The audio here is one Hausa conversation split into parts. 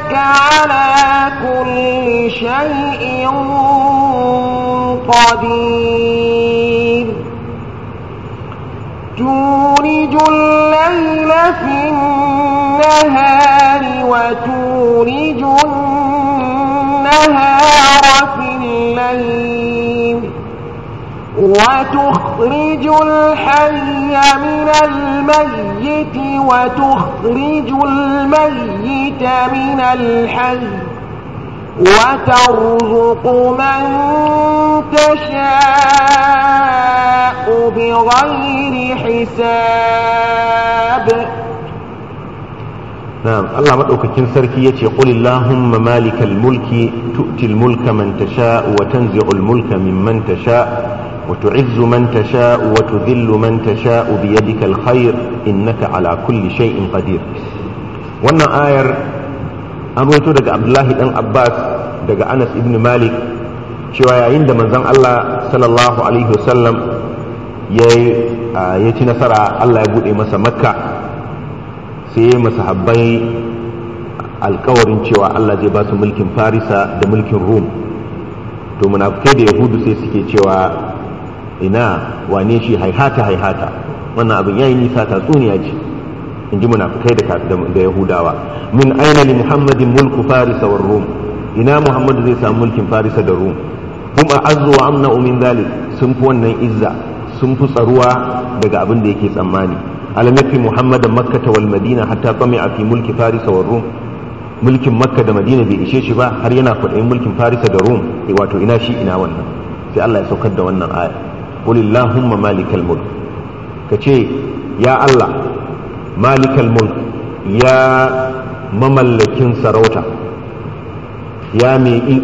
إنك على كل شيء قدير تولج الليل في النهار وتولج النهار في الليل وتخرج الحي من الميت وتخرج الميت من الحي وترزق من تشاء بغير حساب نعم الله مدوكاكين سركي يتي قل اللهم مالك الملك تؤتي الملك من تشاء وتنزع الملك ممن تشاء وتعز من تشاء وتذل من تشاء بيدك الخير إنك على كل شيء قدير wannan ayar an rawaito daga abdullahi dan abbas daga anas ibn malik cewa yayin da manzon allah sallallahu alaihi wasallam ya ci nasara allah ya bude masa makka sai ya masahabbai alkawarin cewa allah zai ba su mulkin farisa da mulkin rum to munafukai da yahudu sai suke cewa ina wane shi haihata haihata wannan abin yayi nisa tatsuniya ce in ji munafukai da da yahudawa min aina li muhammadin mulku farisa war rum ina muhammadu zai samu mulkin farisa da rum kuma azzu wa amna min zalik sun fi wannan izza sun fi tsaruwa daga abin da yake tsammani alam yakfi muhammadan makkata wal madina hatta tami'a fi mulki farisa war rum mulkin makka da madina bai ishe shi ba har yana kwaɗayin mulkin farisa da rum wato ina shi ina wannan sai allah ya saukar da wannan aya qul illahumma malikal mulk kace ya allah malikal mulk ya mamallakin sarauta ya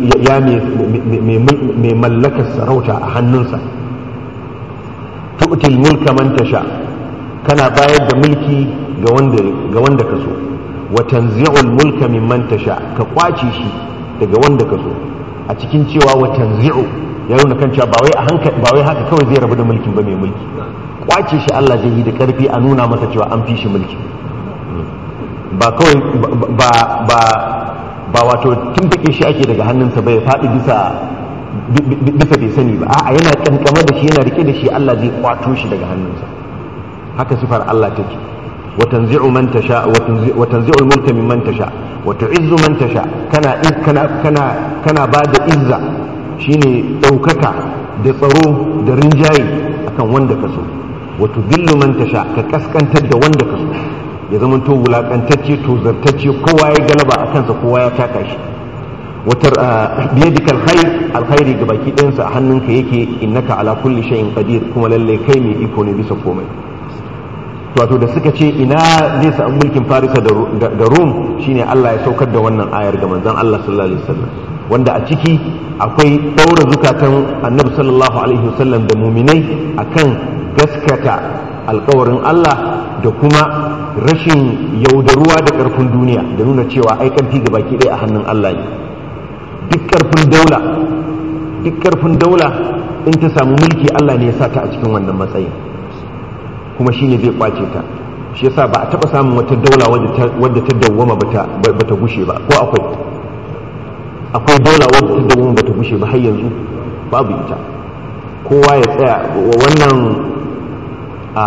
mai mallakar sarauta a hannunsa tu'til mulka man tasha kana bayar da mulki ga wanda ga wanda ka so wa tanzi'ul mulka mimman tasha ka kwace shi daga wanda ka so a cikin cewa wa tanzi'u ya nuna kan cewa ba wai a hankali ba wai haka kawai zai rabu da mulkin ba mai mulki kwace shi Allah zai yi da karfi a nuna masa cewa an fi shi mulki ba kawai ba ba ba wato tumbuke shi ake daga hannunsa bai faɗi bisa bisa bai sani ba a'a yana kankama da shi yana rike da shi Allah zai kwato shi daga hannunsa haka sifar Allah take wa tanzi'u man tasha wa tanzi'u al-mulka mimman tasha wa tu'izzu man tasha kana kana kana kana bada izza shine daukaka da tsaro da rinjaye akan wanda ka so wa tudillu man tasha ka kaskantar da wanda ka so ya zama to wulakantacce to zartacce kowa ya galaba a kansa kowa ya taka shi watar biyadika alkhair alkhairi ga baki ɗayansa a hannunka yake innaka ala kulli shay'in qadir kuma lalle kai mai iko ne bisa komai wato da suka ce ina zai samu mulkin farisa da rum shine Allah ya saukar da wannan ayar ga manzon Allah sallallahu alaihi wasallam wanda a ciki akwai ɗaura zukatan annabi sallallahu alaihi wasallam da muminai akan gaskata alkawarin Allah da kuma rashin yaudaruwa da ƙarfin duniya da nuna cewa ai ƙarfi ga baki ɗaya a hannun Allah ne duk ƙarfin daula duk ƙarfin daula in ta samu mulki Allah ne ya sa ta a cikin wannan matsayin kuma shine zai kwace ta shi yasa ba a taɓa samun wata daula wadda ta dawwama ba ta gushe ba ko akwai akwai daula wadda ta dawwama ba ta gushe ba har yanzu babu ita kowa ya tsaya wannan a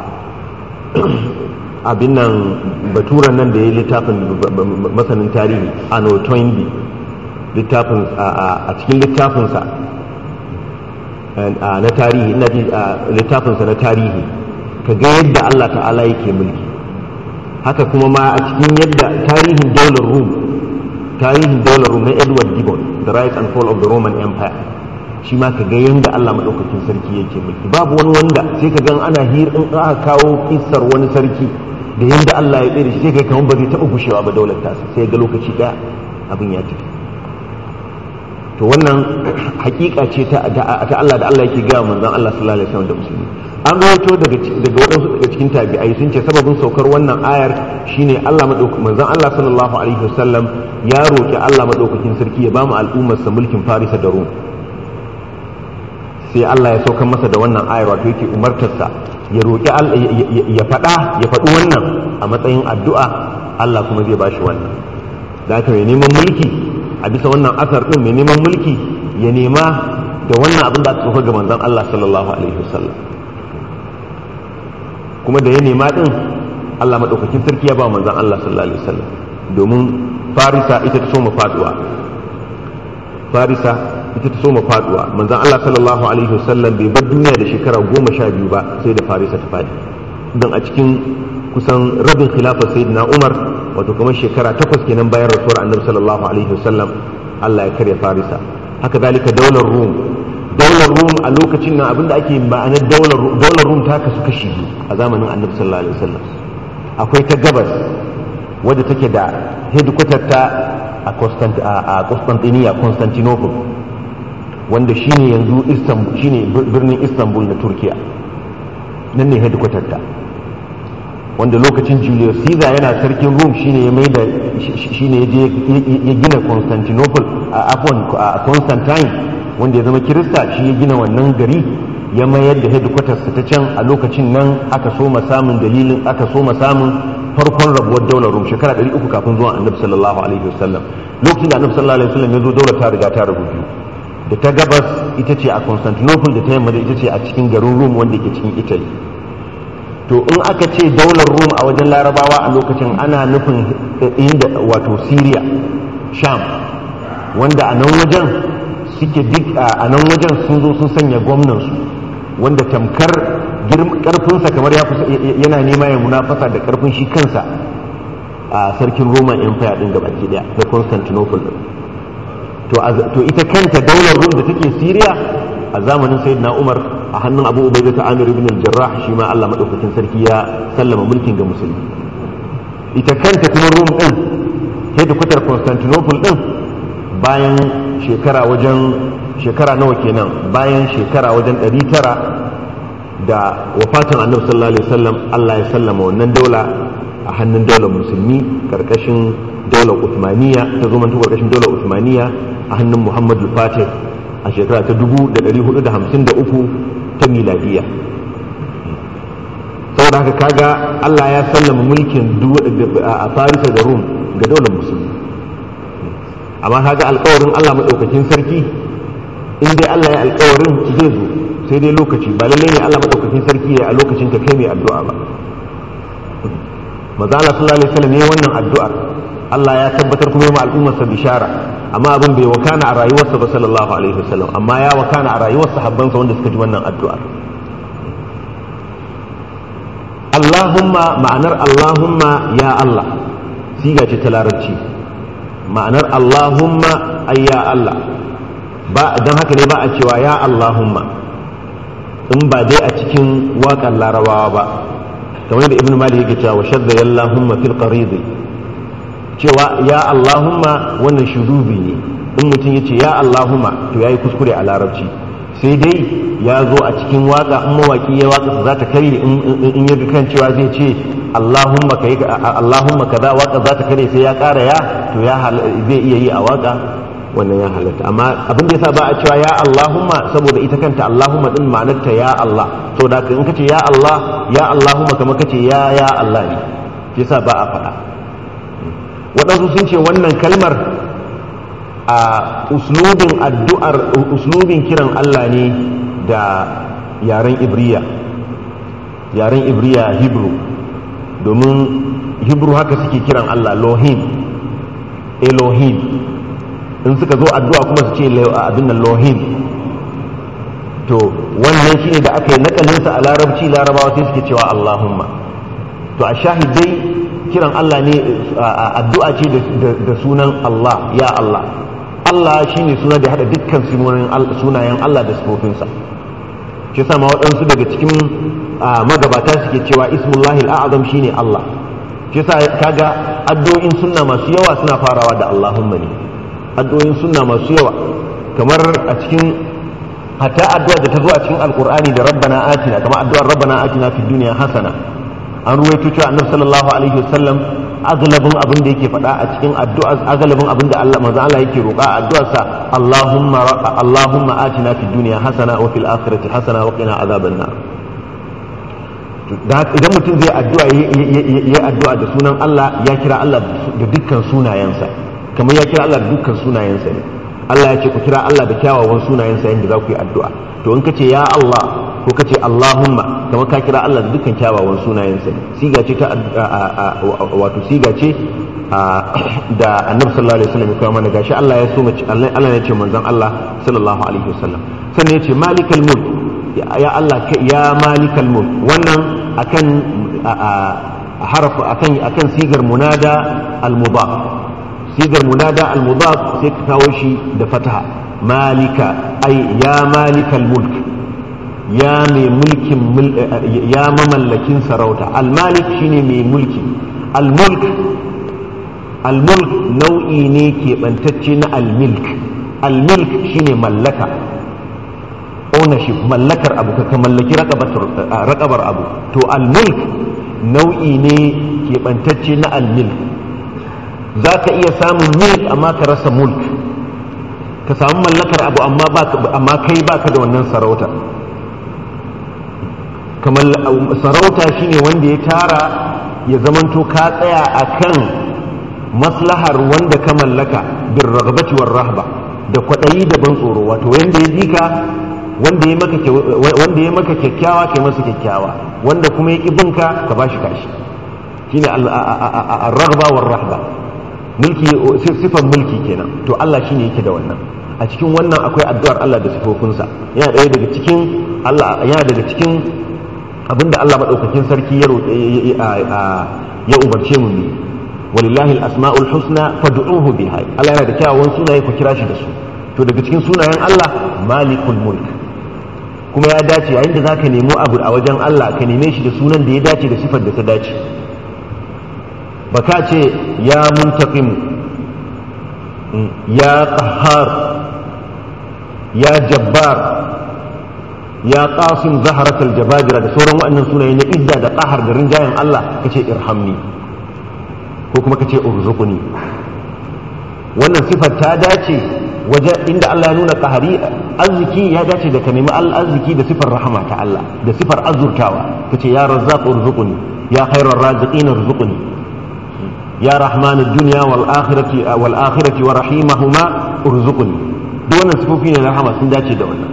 abin nan baturan nan da ya littafin masanin tarihi ano toynbee littafin a cikin littafinsa na tarihi ina ji littafinsa na tarihi ka ga yadda Allah ta'ala yake mulki haka kuma ma a cikin yadda tarihin daular rum tarihin daular rum na edward gibbon the rise and fall of the roman empire shi ma ka ga yadda Allah maɗaukakin sarki yake mulki babu wani wanda sai ka gan ana hir in aka kawo kissar wani sarki da yadda Allah ya tsere shi sai ka kamar ba zai taɓa gushewa ba daular tasa sai ga lokaci ɗaya abin ya tafi to wannan hakika ce ta Allah da Allah yake gaya manzon Allah sallallahu alaihi wasallam da musulmi an rawaito daga daga waɗansu daga cikin tabi'ai sun ce sababin saukar wannan ayar shine Allah madaukakin manzon Allah sallallahu alaihi wasallam ya roki Allah madaukakin sarki ya bamu al'ummar sa mulkin Farisa da Rum sai Allah ya saukar masa da wannan ayar wato yake umartarsa ya roki ya faɗa ya faɗi wannan a matsayin addu'a Allah kuma zai bashi wannan da haka mai neman mulki a bisa wannan asar din mai neman mulki ya nema da wannan abin da aka tsofa ga manzon Allah sallallahu alaihi wasallam kuma da ya nema din Allah madaukakin sarki ya ba manzon Allah sallallahu alaihi wasallam domin farisa ita ta soma faduwa farisa ita ta soma faduwa manzon Allah sallallahu alaihi wasallam bai bar duniya da shekara goma sha biyu ba sai da farisa ta fadi don a cikin kusan rabin khilafar sayyidina Umar wato kamar shekara takwas kenan bayan rasuwar annabi sallallahu alaihi wasallam Allah ya karya farisa haka zalika daular rum daular rum a lokacin nan abinda ake ma'anar daular daular rum ta kasu kashi biyu a zamanin annabi sallallahu alaihi wasallam akwai ta gabas wadda take da headquarter ta a Constantinople Constantinople wanda shine yanzu Istanbul shine birnin Istanbul na Turkiya nan ne headquarter ta wanda lokacin Julius Caesar yana sarkin Rome shine ya maida shine ya gina Constantinople a afon a Constantine wanda ya zama Kirista shi ya gina wannan gari ya mayar da headquarters ta can a lokacin nan aka so samun dalilin aka so samun farkon rabuwar daular Rome shekara 300 kafin zuwan Annabi sallallahu alaihi wasallam lokacin da Annabi sallallahu alaihi wasallam ya zo daular ta riga ta rabu biyu da ta gabas ita ce a Constantinople da ta yamma da ita ce a cikin garin Rome wanda ke cikin Italy to in aka ce daular rum a wajen larabawa a lokacin ana nufin inda wato syria sham wanda a nan wajen suke duk a nan wajen sun zo sun sanya gwamnansu wanda tamkar karfinsa kamar yana nema ya munafasa da karfin shi kansa a sarkin roman empire din gabaki daya da constantinople din to ita kanta daular rum da take syria a zamanin sayyidina umar a hannun abu ubaida ta amir ibn al-jarrah shi ma Allah madaukakin sarki ya sallama mulkin ga musulmi ita kanta kuma rum din hedikwatar constantinople din bayan shekara wajen shekara nawa kenan bayan shekara wajen 900 da wafatin annabi sallallahu alaihi wasallam Allah ya sallama wannan daula a hannun daular musulmi karkashin daular Uthmaniya ta zo mantu karkashin daular Uthmaniya a hannun Muhammadu Fatih a shekara ta 1453 ta miladiya saboda haka kaga Allah ya sallama mulkin a Farisa da Rum ga daular musulmi amma kaga alkawarin Allah maɗaukakin sarki in dai Allah ya alkawarin zai zo sai dai lokaci ba lallai ne Allah maɗaukakin sarki ya a lokacin ka kai mai addu'a ba maza Allah sallallahu alaihi wasallam ne wannan addu'ar Allah ya tabbatar kuma ma al'ummarsa bishara amma abin bai wakana a rayuwarsa ba sallallahu alaihi wasallam amma ya wakana a rayuwar sahabbansa wanda suka ji wannan addu'ar Allahumma ma'anar Allahumma ya Allah siga ce ta larabci ma'anar Allahumma ay ya Allah ba dan haka ne ba a cewa ya Allahumma in ba dai a cikin waƙar larabawa ba kamar da ibn malik yake cewa shadda ya Allahumma fil qarid cewa ya Allahumma wannan shudubi ne in mutum yace ya Allahumma to yayi kuskure a larabci sai dai ya zo a cikin waka in mawaki ya waka za ta kare in ya kan cewa zai ce Allahumma kai Allahumma kaza waka za ta kare sai ya ƙara ya to ya zai iya yi a waka wannan ya halatta amma abin da yasa ba a cewa ya Allahumma saboda ita kanta Allahumma din ma'anarta ya Allah saboda in kace ya Allah ya Allahumma kamar kace ya ya Allah ne yasa ba a faɗa waɗansu sun ce wannan kalmar a uslubin addu'ar uslubin kiran Allah ne da yaren Ibriya yaren Ibriya Hebrew domin Hebrew haka suke kiran Allah Lohim Elohim in suka zo addu'a kuma su ce abin nan lohim to wannan shine da aka yi nakalinsa a larabci larabawa sai suke cewa allahumma to a shahidai kiran allah ne addu'a ce da sunan allah ya allah allah shine suna da hada dukkan sunayen allah da sifofinsa shi sama waɗansu daga cikin magabata suke cewa ismullahi al'azam shine allah shi sa kaga addu'o'in sunna masu yawa suna farawa da allahumma ne addu'o'in sunna masu yawa kamar a cikin hatta addu'a da ta zo a cikin alkur'ani da rabbana atina kamar addu'ar rabbana atina fid dunya hasana an ruwaito cewa annabi sallallahu alaihi wasallam agalabin abin da yake faɗa a cikin addu'a agalabin abin da Allah manzo Allah yake roƙa a addu'arsa Allahumma Allahumma atina fid dunya hasana wa fil akhirati hasana wa qina azaban nar idan mutum zai addu'a ya addu'a da sunan Allah ya kira Allah da dukkan sunayensa kamar ya kira Allah da dukkan sunayensa ne Allah ya ce ku kira Allah da kyawawan sunayensa yadda za ku yi addu'a to in ka ce ya Allah ko ka ce Allahumma kamar ka kira Allah da dukkan kyawawan sunayensa ne siga ce ta wato siga ce da annabi sallallahu alaihi wasallam ya kawo mana gashi Allah ya so mace Allah ya ce manzon Allah sallallahu alaihi wasallam sannan ya ce malikal mulk ya Allah ya malikal mulk wannan akan harafu akan akan sigar munada al-mudaf sigar munada al-mudaf sai ka kawo shi da fataha malika ay ya malikal mulk ya mai mulkin ya mamallakin sarauta al-malik shine mai mulki al-mulk al-mulk nau'i ne keɓantacce na al-milk al-milk shine mallaka ownership mallakar abu ka mallaki rakabar abu to al-mulk nau'i ne keɓantacce na al-milk za ka iya samun milk amma ka rasa mulk ka samu mallakar abu amma kai baka da wannan sarauta kamar sarauta shine wanda ya tara ya zamanto ka tsaya akan maslahar wanda ka mallaka bin ragabati war rahba da kwaɗayi da ban tsoro wato wanda ya jika wanda ya maka wanda ya maka kyakkyawa kai masa kyakkyawa wanda kuma ya binka ka bashi kashi shine ar-raghba war rahba mulki sifan mulki kenan to Allah shine yake da wannan a cikin wannan akwai addu'ar Allah da sifofinsa yana daya daga cikin Allah yana daga cikin abinda Allah madaukakin sarki ya ya umarce mu ne walillahi al-asma'ul husna fad'uhu biha Allah yana da kyawawan sunaye ku kira shi da su to daga cikin sunayen Allah malikul mulk kuma ya dace yayin da zaka nemo abu a wajen Allah ka neme shi da sunan da ya dace da sifar da ta dace baka ce ya muntaqim ya qahhar ya jabbar ya qasim zaharat aljababira da sauran waɗannan sunaye na idda da qahar da rinjayen Allah kace irhamni ko kuma kace urzuqni wannan sifar ta dace waje inda Allah ya nuna qahari arziki ya dace da ka nemi arziki da sifar rahama ta Allah da sifar azurtawa kace ya razzaq urzuqni ya khairar raziqin urzuqni ya rahman ad-dunya wal akhirati wal akhirati wa rahimahuma urzuqni duk wannan sifofi ne na rahama sun dace da wannan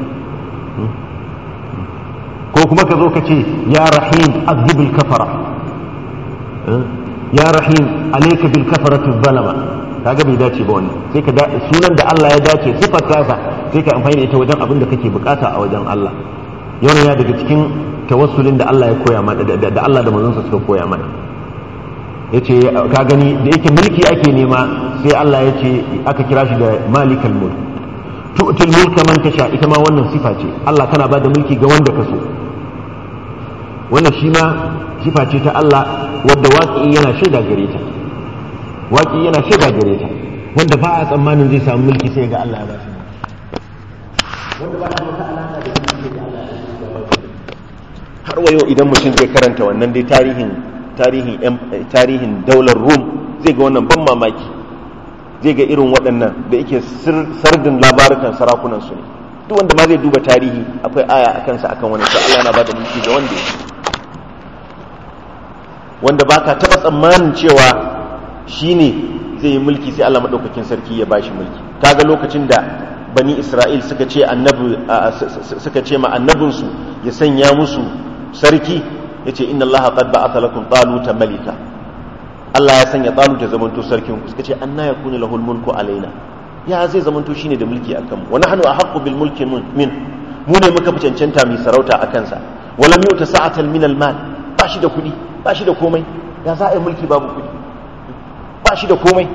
ko kuma ka zo ka ce ya rahim azzibil kafara ya rahim alayka bil kafarati zalama kaga bai dace ba wannan sai ka sunan da Allah ya dace sifar tasa sai ka amfani da ita wajen abin da kake bukata a wajen Allah yana ya daga cikin tawassulin da Allah ya koya mana da Allah da manzonsa suka koya mana yace ka gani da yake mulki ake nema sai Allah ya ce aka kira shi da malikal mulk tu'til mulka man tasha ita ma wannan sifa ce Allah kana bada mulki ga wanda ka so wannan shi ma sifa ce ta Allah wadda waƙi yana shaida gare ta waƙi yana shaida gare ta wanda ba a tsammanin zai samu mulki sai ga Allah ya ba shi wanda ba shi wata alaka da mulki sai ga Allah ya ba shi har wayo idan mutum zai karanta wannan dai tarihin tarihin tarihin daular Rum zai ga wannan ban mamaki zai ga irin waɗannan da yake sardin labarukan sarakunan su ne duk wanda ma zai duba tarihi akwai aya a kansa akan wani sai Allah yana ba da mulki ga wanda yake wanda baka taɓa tsammanin cewa shine zai yi mulki sai Allah maɗaukakin sarki ya bashi mulki kaga lokacin da bani Isra'il suka ce annabi suka ce ma annabinsu ya sanya musu sarki yace inna Allah qad ba'atha lakum taluta malika Allah ya sanya talut ya zamanto sarkin ku suka ce anna yakunu lahul mulku alaina ya zai zamanto shine da mulki akan mu wa nahnu ahaqqu bil mulki min mu ne muka fi cancanta mai sarauta akan sa walam yuta sa'atan min al mal ba shi da kuɗi ba shi da komai ya za a yi mulki babu kuɗi ba shi da komai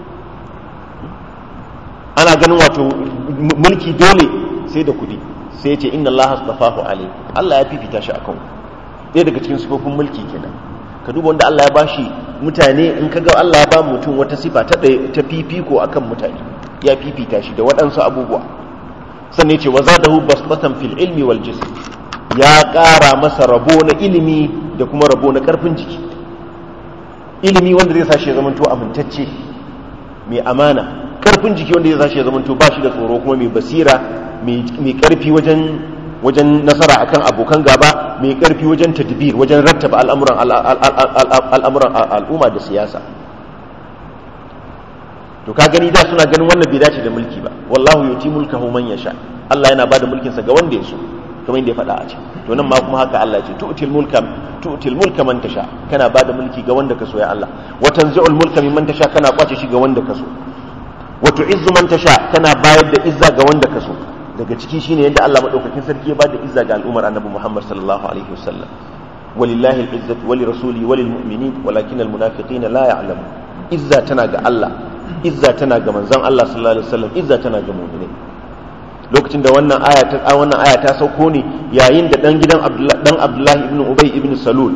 ana ganin wato mulki dole sai da kuɗi sai ce inna Allah astafahu alayhi Allah ya fifita shi akan ɗaya daga cikin sifofin mulki kenan ka duba wanda Allah ya bashi mutane in ka ga Allah ya ba mutum wata sifa ta ta fifiko akan mutane ya fifita shi da waɗansu abubuwa sannan ce wa zadahu basbatan fil ilmi wal jism ya ƙara masa rabo na ilimi da kuma rabo na ƙarfin jiki ilimi wanda zai sashi ya zamanto amintacce mai amana ƙarfin jiki wanda zai sashi ya zamanto ba shi da tsoro kuma mai basira mai ƙarfi wajen wajen nasara akan abokan gaba mai ƙarfi wajen tadbir wajen rattaba al'amuran al'amuran al'umma da siyasa to ka gani da suna ganin wannan bai dace da mulki ba wallahu yuti mulkahu man yasha Allah yana bada mulkin sa ga wanda ya so kamar yadda ya faɗa a cikin to nan ma kuma haka Allah ya ce tu'til mulka tu'til mulka man tasha kana bada mulki ga wanda ka so ya Allah wa tanzi'ul mulka mimman tasha kana kwace shi ga wanda ka so wa tu'izzu man tasha kana bayar da izza ga wanda ka so daga ciki shine yadda Allah madaukakin sarki ya bada izza ga al'ummar annabi Muhammad sallallahu alaihi wasallam walillahi al-izzatu wa lirasuli wa lilmu'minin walakin al-munafiqina la ya'lamun izza tana ga Allah izza tana ga manzon Allah sallallahu alaihi wasallam izza tana ga mu'minai lokacin da wannan aya ta wannan aya ta sauko ne yayin da dan gidan Abdullah dan Abdullah ibn Ubay ibn Salul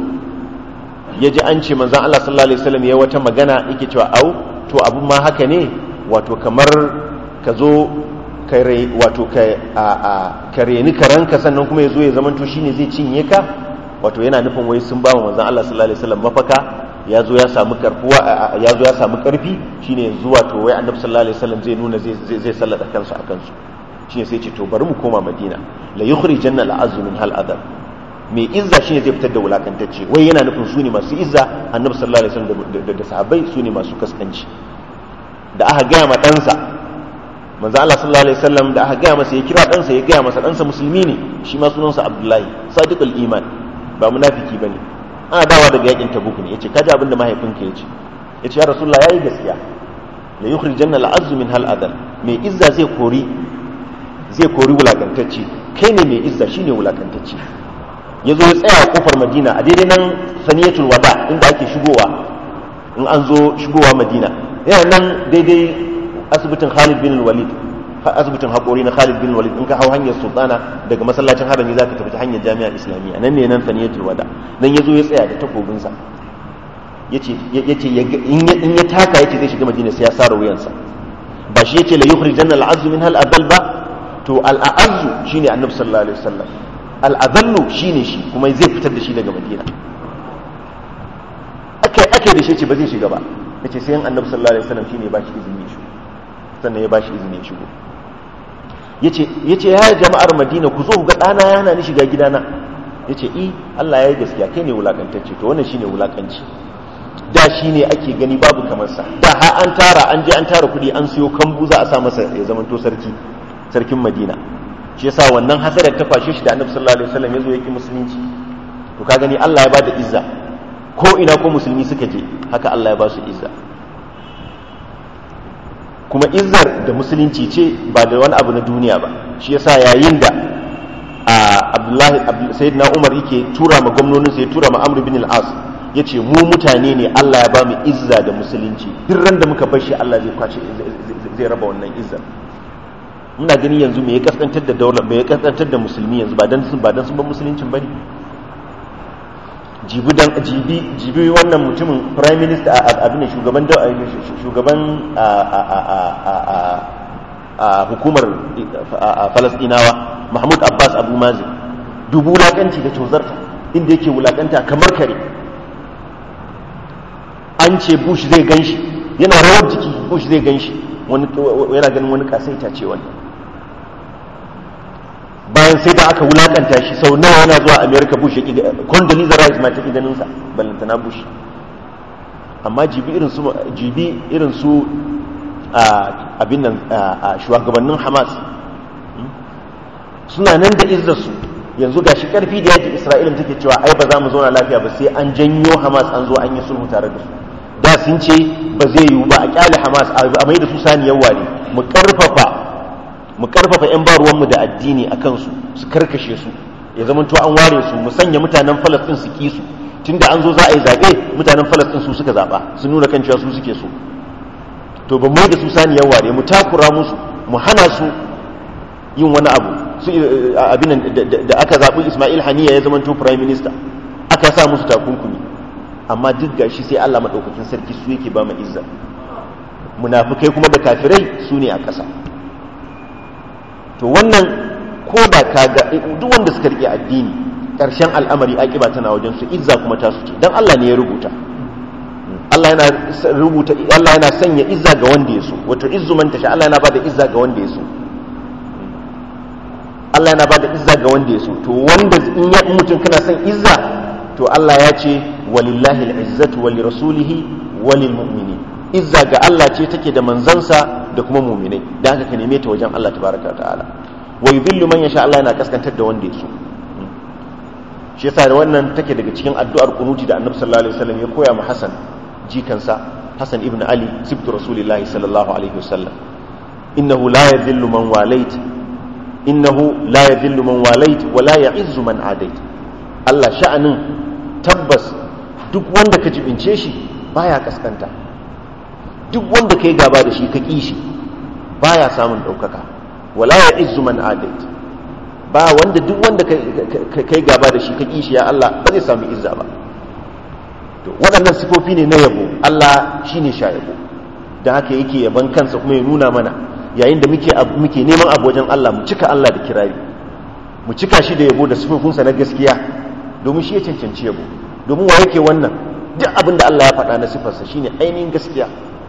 ya ji an ce manzon Allah sallallahu alaihi wasallam ya wata magana yake cewa au to abun ma haka ne wato kamar ka zo ka wato ka a a ka reni karanka sannan kuma ya zo ya zamanto shine zai cinye ka wato yana nufin wai sun ba wa manzon Allah sallallahu alaihi wasallam mafaka ya zo ya samu karfuwa ya zo ya samu karfi shine yanzu wato wai annabi sallallahu alaihi wasallam zai nuna zai zai sallada kansu akan su shine sai ce to bari mu koma madina la yukhrijanna al'azzu min hal adab mai izza shine zai fitar da wulakantacce wai yana nufin su ne masu izza annabi sallallahu alaihi wasallam da sahabbai su ne masu kaskanci da aka gaya ma ɗansa manzo Allah sallallahu alaihi wasallam da aka gaya masa ya kira ɗansa ya gaya masa ɗansa musulmi ne shi ma sunansa Abdullahi sadiqul iman ba munafiki bane ana dawa daga yakin tabuk ne yace kaji abin da mahaifinka yace yace ya rasulullah yayi gaskiya la yukhrijanna al'azzu min hal adal mai izza zai kori zai kori wulakantacce kai ne mai izza shine wulakantacce ya zo ya tsaya a kofar madina a daidai nan saniyatul wada inda ake shigowa in an zo shigowa madina yana nan daidai asibitin khalid bin walid asibitin haƙori na khalid bin walid in ka hau hanyar sultana daga masallacin harami za ka tafi ta hanyar jami'ar islamiyya nan ne nan saniyatul wada nan ya zo ya tsaya da takobinsa ya ce in ya taka ya ce zai shiga madina sai ya sara wuyansa ba shi ya ce la yukhrijanna al'azzu min hal adal ba to al'azzu shine annabi sallallahu alaihi wasallam al'adallu shine shi kuma zai fitar da shi daga madina ake ake da shi ce ba zai shiga ba yace sai annabi sallallahu alaihi wasallam shine ba shi izini ya shigo sannan ya ba shi izini ya shigo yace yace ya jama'ar madina ku zo ku ga dana yana ni shiga gidana yace i Allah ya yi gaskiya kai ne wulakantacce to wannan shine wulakanci da shine ake gani babu kamar sa da har an tara an je an tara kudi an siyo kambu za a sa masa ya zamanto sarki sarkin madina shi yasa wannan hasadar ta kwashe shi da annabi sallallahu alaihi wasallam yazo yake musulunci to ka gani Allah ya bada izza ko ina ko musulmi suka je haka Allah ya ba su izza kuma izzar da musulunci ce ba da wani abu na duniya ba shi yasa yayin da Abdullahi sayyidina Umar yake tura ma gwamnonin sa ya tura ma Amr bin al-As yace mu mutane ne Allah ya ba mu izza da musulunci duk ran da muka bar shi Allah zai kwace zai raba wannan izzar muna gani yanzu me ya kaskantar da daular me ya kaskantar da musulmi yanzu ba dan sun ba dan sun bar musuluncin bane jibi dan jibi jibi wannan mutumin prime minister abin da shugaban shugaban a hukumar falastinawa mahmud abbas abu mazin dubu wulakanci da tozarta inda yake wulakanta kamar kare an ce bush zai ganshi yana rawar jiki bush zai ganshi yana ganin wani kasaita ce wannan bayan sai da aka wulakanta shi sau nawa yana zuwa america bush ya condoleezza rice ma ta ƙi ganinsa ballantana bush amma jibi irin su jibi irin su abin nan shugabannin hamas suna nan da izzarsu yanzu ga shi karfi da yaji isra'ila take cewa ai ba za mu zauna lafiya ba sai an janyo hamas an zo an yi sulhu tare da su da sun ce ba zai yiwu ba a kyale hamas a mai da su saniyar ware mu karfafa mu karfafa 'yan baruwanmu da addini a kansu su karkashe su ya zama to an ware su mu sanya mutanen falastin su ki su tun da an zo za a yi zaɓe mutanen falastin su suka zaɓa su nuna kan cewa su suke so to ba mai da su saniyar ware mu takura musu mu hana su yin wani abu su abin da aka zaɓi ismail haniya ya zama to prime minister aka sa musu takunkumi amma duk gashi sai allah maɗaukakin sarki su yake ba mu izza munafukai kuma da kafirai su ne a ƙasa to wannan ko da ka ga duk wanda suka rike addini ƙarshen al'amari akiba tana wajen su izza kuma ta su ce dan Allah ne ya rubuta Allah yana rubuta Allah yana sanya izza ga wanda ya so wato izzu man tasha Allah yana bada izza ga wanda ya so Allah yana bada izza ga wanda ya so to wanda in ya mutum kana son izza to Allah ya ce walillahi al'izzatu wa lirasulihi wa lilmu'minin izza ga Allah ce take da manzansa da kuma mu'minai dan haka ka neme ta wajen Allah tabaraka wa ta'ala wa yudhillu man yasha Allah yana kaskantar da wanda ya so shi yasa da wannan take daga cikin addu'ar kunuti da Annabi sallallahu alaihi wasallam ya koya ma Hassan jikansa Hassan ibn Ali sibtu Rasulullah sallallahu alaihi wasallam innahu la yadhillu man walait innahu la yadhillu man walait wa la ya'izzu man adait Allah sha'anin tabbas duk wanda ka jibince shi baya kaskanta duk wanda kai gaba da shi ka ki shi baya samun daukaka wala ya'izzu man adait ba wanda duk wanda kai gaba da shi ka kishi ya Allah ba zai samu izza ba to waɗannan sifofi ne na yabo Allah shine sha yabo da haka yake yaban kansa kuma ya nuna mana yayin da muke muke neman abu wajen Allah mu cika Allah da kirari mu cika shi da yabo da sifofinsa na gaskiya domin shi ya cancanci yabo domin wa yake wannan duk abin da Allah ya faɗa na sifarsa shine ainihin gaskiya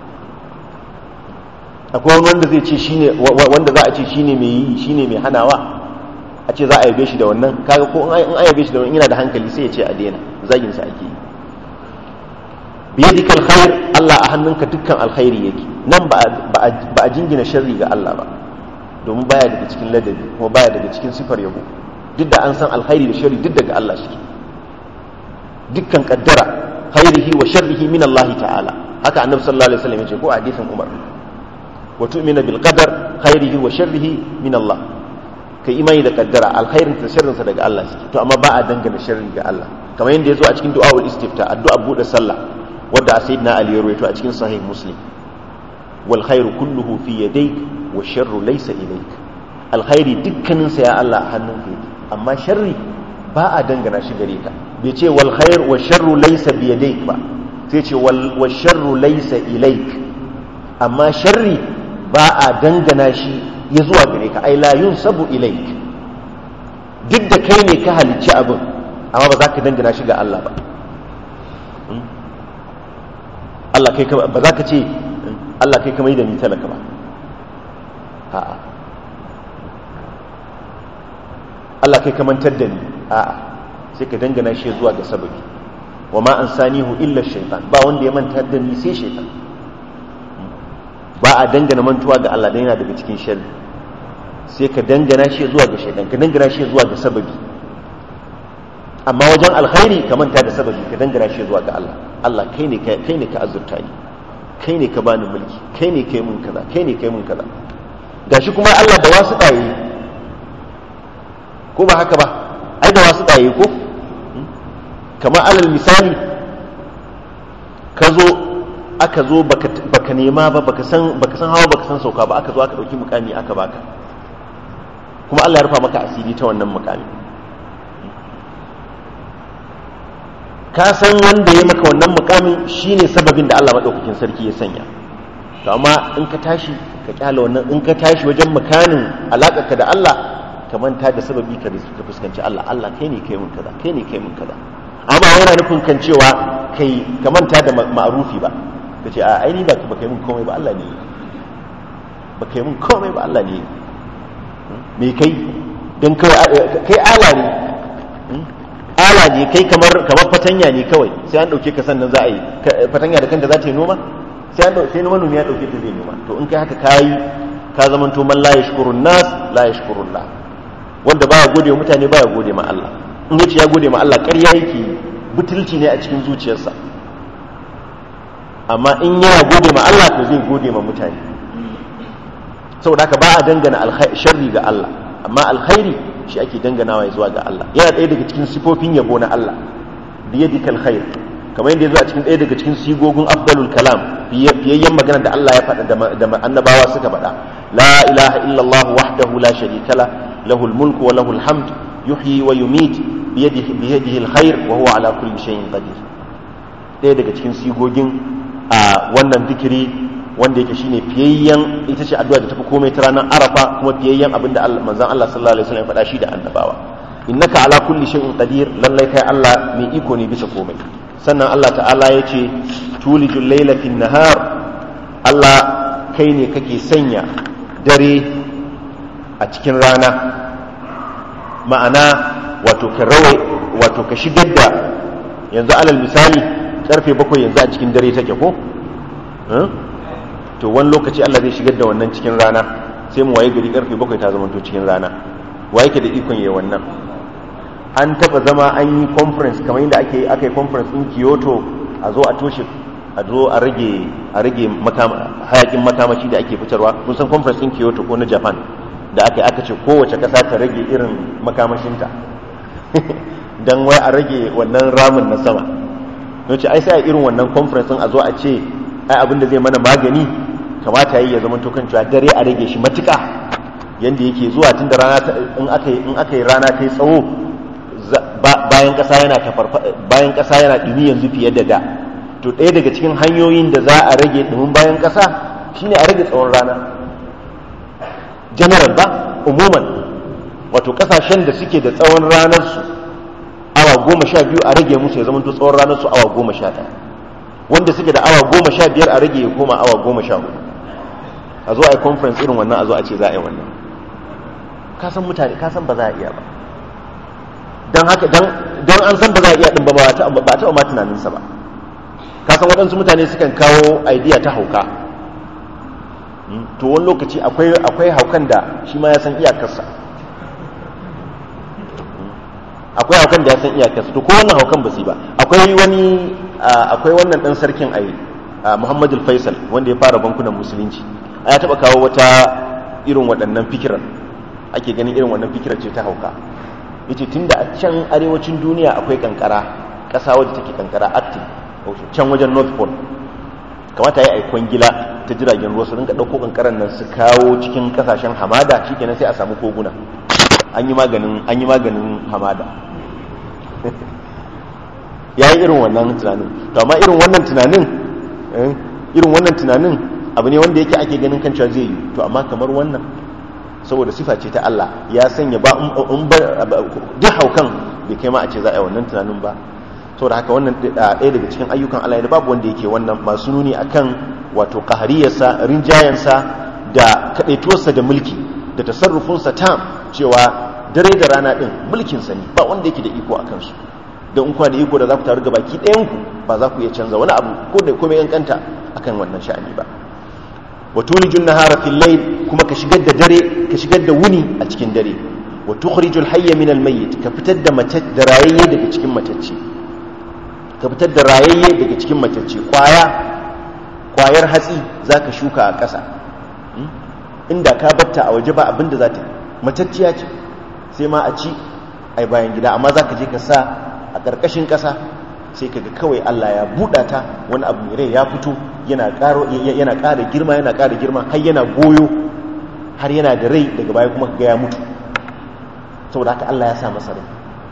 akwai wani wanda zai ce shine wanda za a ce shine mai yi shine mai hanawa a ce za a yabe shi da wannan kaga ko in an yabe shi da wannan yana da hankali sai ya ce a daina zagin sa ake yi biyadika alkhair Allah a hannunka dukkan alkhairi yake nan ba ba a jingina sharri ga Allah ba domin baya daga cikin ladabi kuma baya daga cikin sifar yabo duk da an san alkhairi da sharri duk daga Allah shi dukkan kaddara khairihi wa sharrihi min Allah ta'ala haka annabi sallallahu alaihi wasallam ya ce ko a hadisin Umar wa tu'mina bil qadar khairihi wa sharrihi min Allah ka imani da kaddara alkhairin ta sharrinsa daga Allah suke to amma ba a dangana sharri ga Allah kamar yadda yazo a cikin du'aul istifta addu'a bude sallah wanda sayyidina Ali ya rawaito a cikin sahih muslim wal khairu kulluhu fi yadayk wa sharru laysa ilayk alkhairi dukkanin sa ya Allah a hannunka yake amma sharri ba a dangana shi gare ka bai ce wal khair wa sharru laysa bi yadayk ba sai ce wal wa sharru laysa ilayk amma sharri ba a dangana shi ya zuwa gare ka ai la yunsabu ilaik duk da kai ne ka halicci abin amma ba za ka dangana shi ga Allah ba Allah kai ba za ka ce Allah kai kamar da ni talaka ba a'a Allah kai kamantar da ni a'a sai ka dangana shi zuwa ga sababi wa ma an sanihu illa shaitan ba wanda ya manta da ni sai shaitan ba a dangana mantuwa ga Allah dan yana daga cikin sharri sai ka dangana shi zuwa ga shaitan ka dangana shi zuwa ga sababi amma wajen alkhairi ka manta da sababi ka dangana shi zuwa ga Allah Allah kai ne kai ne ka azurta ni kai ne ka bani mulki kai ne kai mun kaza kai ne kai mun kaza gashi kuma Allah da wasu ɗaye ko ba haka ba ai da wasu ɗaye ko kamar alal misali ka zo aka zo baka nema ba baka san baka san hawa baka san sauka ba aka zo aka dauki mukami aka baka kuma Allah ya rufa maka asiri ta wannan mukami ka san wanda ya maka wannan mukamin shine sababin da Allah madaukakin sarki ya sanya to amma in ka tashi ka kyala wannan in ka tashi wajen makanin alakarka da Allah ka manta da sababi ka ka fuskanci Allah Allah kai ne kai mun kaza kai ne kai mun kaza amma yana nufin kan cewa kai ka manta da ma'arufi ba ka ce a aini ba ka kai mun komai ba Allah ne ba kai mun komai ba Allah ne me kai don kai ala ne ala ne kai kamar kamar fatanya ne kawai sai an dauke ka sannan za a yi fatanya da kanta za ta yi noma sai an sai manomi ya dauke ta zai noma to in kai haka kayi ka zaman to man la yashkurun nas la yashkurun la wanda baya gode wa mutane baya gode ma Allah in yace ya gode ma Allah ƙarya yake butulci ne a cikin zuciyarsa amma in yana gode ma Allah to zai gode ma mutane saboda haka ba a dangana sharri ga Allah amma alkhairi shi ake danganawa zuwa ga Allah yana ɗaya daga cikin sifofin yabo na Allah biyadika alkhair kamar yadda yazo a cikin ɗaya daga cikin sigogin afdalul kalam fiyayyen magana da Allah ya faɗa da annabawa suka faɗa la ilaha illallah wahdahu la sharika la lahul mulku wa lahul hamd yuhyi wa yumit biyadihi biyadihi alkhair wa huwa ala kulli shay'in qadir ɗaya daga cikin sigogin a wannan zikiri wanda yake shine fiyayyen ita ce addu'a da tafi komai ta ranar arafa kuma fiyayyen abinda manzon Allah sallallahu alaihi wasallam ya faɗa shi da annabawa innaka ala kulli shay'in qadir lallai kai Allah mai iko ne bisa komai sannan Allah ta'ala ya ce tulijul layla fin nahar Allah kai ne kake sanya dare a cikin rana ma'ana wato ka rawai wato ka shigar da yanzu alal misali karfe bakwai yanzu a cikin dare take ko to wani lokaci Allah zai shigar da wannan cikin rana sai mu waye gari karfe bakwai ta zama to cikin rana waye ke da ikon yayi wannan an taba zama an yi conference kamar yadda ake aka yi conference in Kyoto a zo a toshe a zo a rage a rage hayakin makamashi da ake fitarwa kun san conference in Kyoto ko na Japan da aka aka ce kowace kasa ta rage irin makamashinta dan wai a rage wannan ramin na sama don ce ai sai a irin wannan conference a zo a ce ai abin da zai mana magani kamata yi ya zama to kan cewa dare a rage shi matuka yanda yake zuwa tun da rana in aka yi in aka yi rana ta yi tsawo bayan kasa yana bayan kasa yana dumi yanzu fiye da da to ɗaya daga cikin hanyoyin da za a rage dumin bayan kasa shine a rage tsawon rana general ba umuman wato kasashen da suke da tsawon ranar su awa goma sha biyu a rage musu ya zama to tsawon ranar su awa goma sha ɗaya wanda suke da awa goma sha biyar a rage ya koma awa goma sha hudu a zo a yi conference irin wannan a zo a ce za a yi wannan kasan mutane kasan ba za a iya ba don haka don an san ba za a iya ɗin ba ba a taɓa ma tunaninsa ba kasan waɗansu mutane sukan kawo idea ta hauka to wani lokaci akwai haukan da shi ma ya san iyakarsa akwai haukan da ya san iyakarsa to ko wannan haukan ba su ba akwai wani akwai wannan dan sarkin ayi Muhammad Faisal wanda ya fara bankunan musulunci ya taba kawo wata irin waɗannan fikiran ake ganin irin wannan fikirar ce ta hauka yace tunda a can arewacin duniya akwai kankara ƙasa wadda take kankara active can wajen North Pole kamata ya aikon gila ta jiragen ruwa su rinka ɗauko kankaran nan su kawo cikin ƙasashen hamada shikenan sai a samu koguna an yi maganin an yi maganin hamada ya yi irin wannan tunanin to amma irin wannan tunanin irin wannan tunanin abu ne wanda yake ake ganin kan cewa zai yi to amma kamar wannan saboda sifa ce ta Allah ya sanya ba in ba duk haukan bai kai ma a ce za a yi wannan tunanin ba saboda haka wannan ɗaya daga cikin ayyukan Allah da babu wanda yake wannan masu nuni akan wato qahariyarsa rinjayansa da kadaituwarsa da mulki da tasarrufinsa tam cewa dare da rana din mulkinsa ne ba wanda yake da iko a kansu don in kuna da iko da za ku taru gabaki ɗayanku ba za ku iya canza wani abu ko da kuma yankanta akan wannan sha'ani ba wa tulijun nahara fil layl kuma ka shigar da dare ka shigar da wuni a cikin dare wa tukhrijul hayya min al mayyit ka fitar da mace da rayayye daga cikin matacce ka fitar da rayayye daga cikin matacce kwaya kwayar hatsi zaka shuka a ƙasa inda ka batta a waje ba abin da za ta matacciya ce sai ma a ci ai bayan gida amma za ka je ka sa a ƙarƙashin ƙasa sai ka ga kawai Allah ya buɗa ta wani abu mai rai ya fito yana ƙara girma yana ƙara girma har yana goyo har yana da rai daga baya kuma ga ya mutu saboda haka Allah ya sa masa rai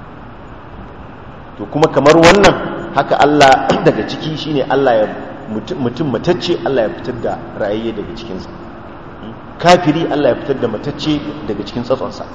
to kuma kamar wannan haka Allah daga ciki shine Allah ya mutum matacce Allah ya fitar da rayayye daga cikinsa kafiri Allah ya fitar da matacce daga cikin tsatsonsa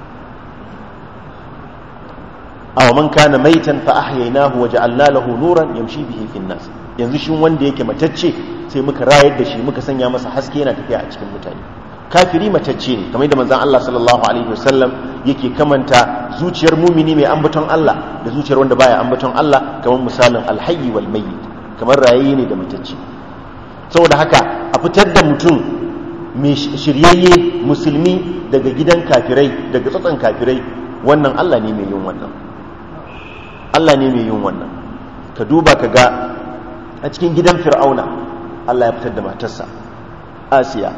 aw man kana maitan fa ahyaynahu wa ja'alna lahu nuran yamshi bihi fi nas yanzu shin wanda yake matacce sai muka rayar da shi muka sanya masa haske yana tafiya a cikin mutane kafiri matacce ne kamar yadda manzon Allah sallallahu alaihi wasallam yake kamanta zuciyar mumini mai ambaton Allah da zuciyar wanda baya ambaton Allah kamar misalin alhayyi wal mayyit kamar rayayi ne da matacce saboda haka a fitar da mutum mai shiryayye musulmi daga gidan kafirai daga tsatson kafirai wannan Allah ne mai yin wannan Allah ne mai yin wannan ka duba ka ga a cikin gidan fir'auna Allah ya fitar da matarsa asiya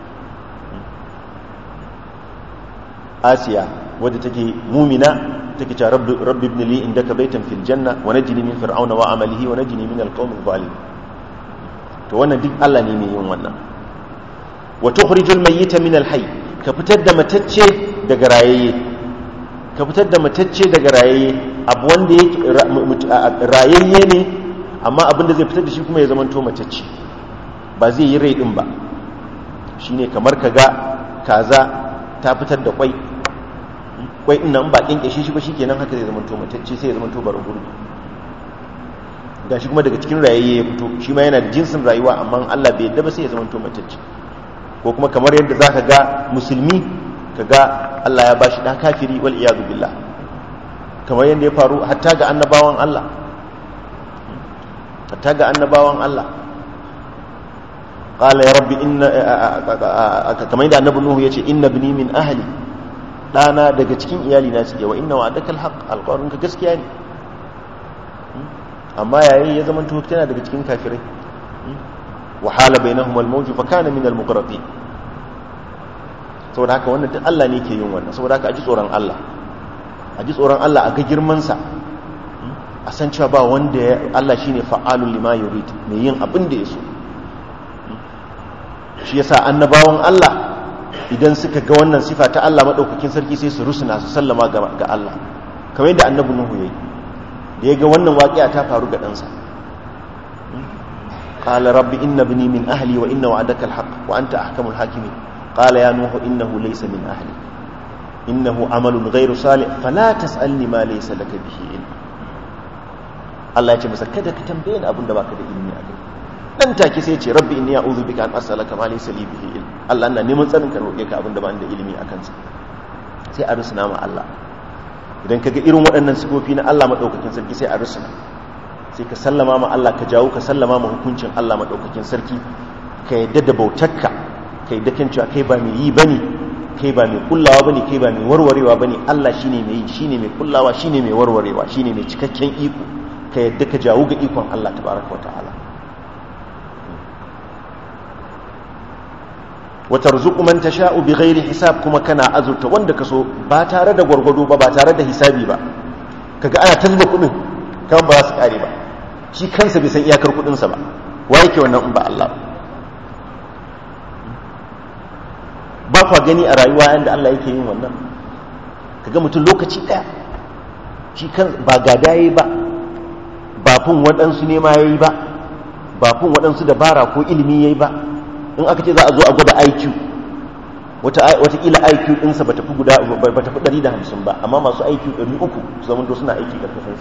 asiya wadda take mumina take cewa rabbi rabbi ibn li indaka baytan fil janna wa najini min fir'auna wa amalihi wa najini min al-qawmi adh to wannan duk Allah ne mai yin wannan wa tukhrijul mayyita min al-hayy ka fitar da matacce daga rayayye ka fitar da matacce daga rayayye abu wanda yake rayayye ne amma abin da zai fitar da shi kuma ya zama to matacce ba zai yi rai din ba shine kamar ka ga kaza ta fitar da kwai kwai din nan ba kinkashe shi ba shikenan haka zai zama to matacce sai ya zama to bara gurbi gashi kuma daga cikin rayayye ya fito shi ma yana da jinsin rayuwa amma Allah bai yadda ba sai ya zama to matacce ko kuma kamar yadda zaka ga musulmi kaga Allah ya bashi da kafiri wal iyadu billah kamar yadda ya faru hatta ga annabawan Allah hatta ga annabawan Allah qala ya rabbi inna kamar yadda annabi nuhu yace inna ibni min ahli dana daga cikin iyali na suke wa inna wa'adaka alhaq alqawlun ka gaskiya ne amma yayin ya zama tuhu tana daga cikin kafirai wa hala bainahum almawj fa kana min almuqratin saboda haka wannan duk Allah ne ke yin wannan saboda haka a ji tsoron Allah a ji tsoron Allah a ga girman sa a san cewa ba wanda ya Allah shine fa'alul lima yurid mai yin abin da ya so shi yasa annabawan Allah idan suka ga wannan sifa ta Allah madaukakin sarki sai su rusuna su sallama ga Allah kamar yadda annabi Nuhu yayi da ya ga wannan waƙiya ta faru ga ɗansa qala rabbi inna ibni min ahli wa inna wa'adaka alhaq wa anta ahkamul hakimin qala ya nuhu innahu laysa min ahli innahu amalun ghayru salih fala tas'alni ma laysa laka bihi ilm Allah ya ce masa kada ka tambaye ni abin da baka da ilimi a kai dan take sai ya ce rabbi inni a'udhu bika an as'alaka ma laysa li bihi ilm Allah ina neman tsarin ka roƙe ka abin da ba ni da ilimi a kansa sai a rusuna ma Allah idan kaga irin waɗannan sifofi na Allah madaukakin sarki sai a rusuna sai ka sallama ma Allah ka jawo ka sallama ma hukuncin Allah madaukakin sarki ka yadda da bautarka ka yadda kan cewa kai ba mai yi bane kai ba mai kullawa bane kai ba mai warwarewa bane Allah shine mai yi shine mai kullawa shine mai warwarewa shine mai cikakken iko ka yadda ka jawo ga ikon Allah tabaraka wa ta'ala wata rizuku man tasha'u bi ghairi hisab kuma kana azurta wanda kaso ba tare da gwargwado ba ba tare da hisabi ba kaga ana talba kudin kan ba za su kare ba shi kansa bai san iyakar kudin sa ba wa yake wannan in ba Allah ba kwa gani a rayuwa yanda Allah yake yin wannan kaga mutum lokaci daya shi kan ba gada yayi ba ba fun waɗansu ne ma yayi ba ba fun waɗansu dabara ko ilimi yayi ba in aka ce za a zo a gwada IQ watakila IQ ɗinsa ba tafi guda ba tafi 150 ba amma masu IQ 300 su zama suna aiki ƙarƙashinsa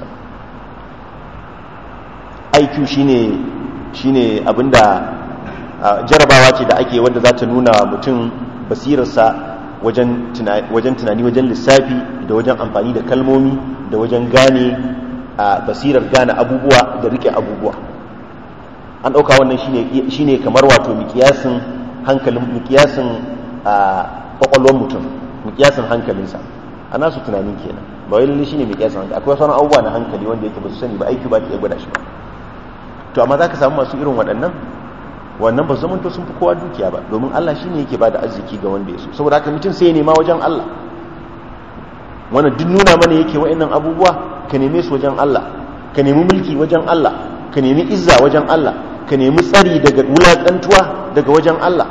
IQ shine shine abinda jarabawa ce da ake wanda za ta nuna mutum basirarsa wajen tunani wajen lissafi da wajen amfani da kalmomi da wajen gane basirar gane abubuwa da rike abubuwa an ɗauka wannan shine kamar wato mikiyasin hankalin mikiyasin a ƙwaƙwalwar mutum mikiyasin hankalinsa a nasu tunanin kenan ba wai lalle shine mikiyasin hankali akwai sauran abubuwa na hankali wanda yake ba su sani ba aiki ba ta iya gwada shi ba to amma za ka samu masu irin waɗannan wannan ba zaman to sun fi kowa dukiya ba domin Allah shine yake ba da arziki ga wanda ya so saboda haka mutum sai ya nema wajen Allah wannan duk nuna mana yake wa'annan abubuwa ka neme su wajen Allah ka nemi mulki wajen Allah ka nemi izza wajen Allah ka nemi tsari daga wulaƙantuwa daga wajen Allah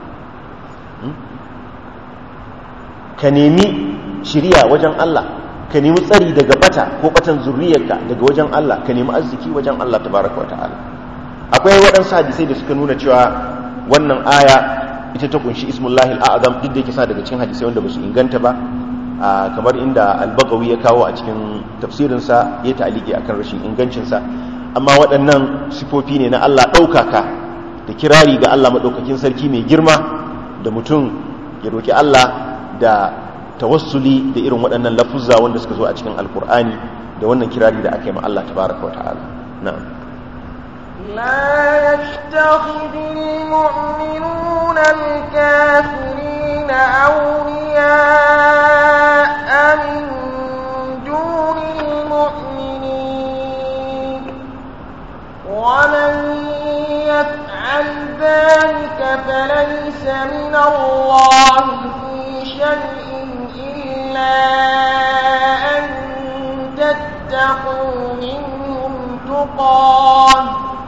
ka nemi shiriya wajen Allah ka nemi tsari daga bata ko batan zurriyarka daga wajen Allah ka nemi arziki wajen Allah tabaraka wata'ala akwai waɗansu hadisai da suka nuna cewa wannan aya ita ta kunshi ismullahi al'azam duk da yake sa daga cikin hadisai wanda ba su inganta ba kamar inda albagawi ya kawo a cikin tafsirinsa ya ta'aliki akan rashin ingancinsa amma waɗannan sifofi ne na Allah ɗaukaka da kirari ga Allah maɗaukakin sarki mai girma da mutum ya roƙi Allah da tawassuli da irin waɗannan lafuzza wanda suka zo a cikin alkur'ani da wannan kirari da aka yi ma Allah tabaraka wa ta'ala na'am لا يتخذ المؤمنون الكافرين أولياء من دون المؤمنين ومن يفعل ذلك فليس من الله في شيء إلا أن تتقوا منهم تقاه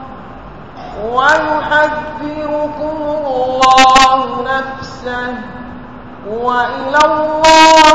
ويحذركم الله نفسه وإلى الله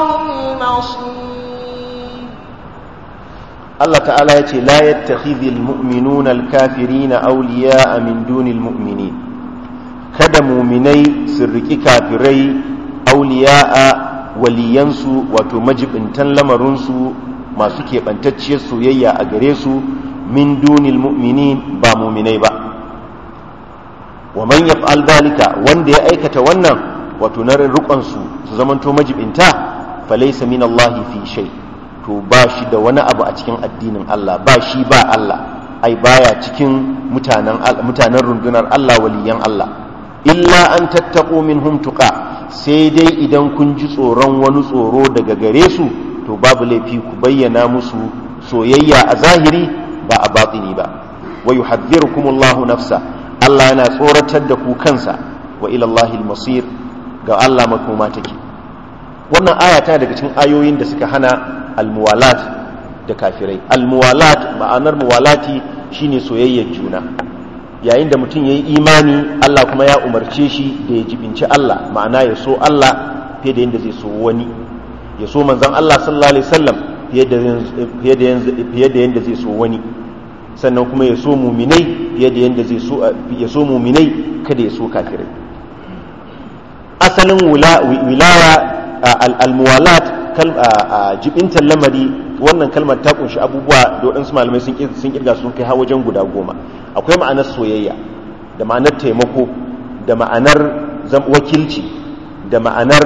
المصير Allah ta'ala ya ce la yattakhidhul mu'minuna al-kafirina awliya'a min dunil mu'minin kada muminai su riki kafirai awliya'a waliyansu wato majibintan lamarinsu masu keɓantacciyar soyayya a gare su min dunil mu'minin ba muminai ba wa man yaf'al dhalika wanda ya aikata wannan wato na rukun su su zamanto majibinta falaysa min Allah fi shay to ba shi da wani abu a cikin addinin Allah ba shi ba Allah ai baya cikin mutanen mutanen rundunar Allah waliyan Allah illa an tattaqu minhum tuqa sai dai idan kun ji tsoron wani tsoro daga gare su to babu laifi ku bayyana musu soyayya a zahiri ba a batini ba wa yuhadhdhirukumullahu nafsa Allah yana tsoratar da ku kansa wa ila Allahil masir ga Allah makoma take wannan aya ta daga cikin ayoyin da suka hana almuwalat da kafirai almuwalat ma'anar muwalati shine soyayyar juna yayin da mutum yayi imani Allah kuma ya umarce shi da ya jibinci Allah ma'ana ya so Allah fiye da yadda zai so wani ya so manzon Allah sallallahu alaihi wasallam fiye da yadda zai so wani sannan kuma ya so muminai fiye da yadda zai so ya so muminai kada ya so kafirai asalin wilaya al-muwalat jibintar lamari wannan kalmar ta kunshi abubuwa da waɗansu malamai sun kirga sun kai har wajen guda goma akwai ma'anar soyayya da ma'anar taimako da ma'anar wakilci da ma'anar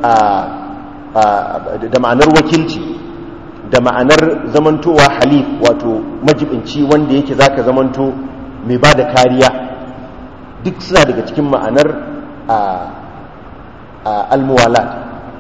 da ma'anar wakilci da ma'anar zamantowa halif wato majibinci wanda yake zaka zamanto mai ba da kariya duk suna daga cikin ma'anar almuwalat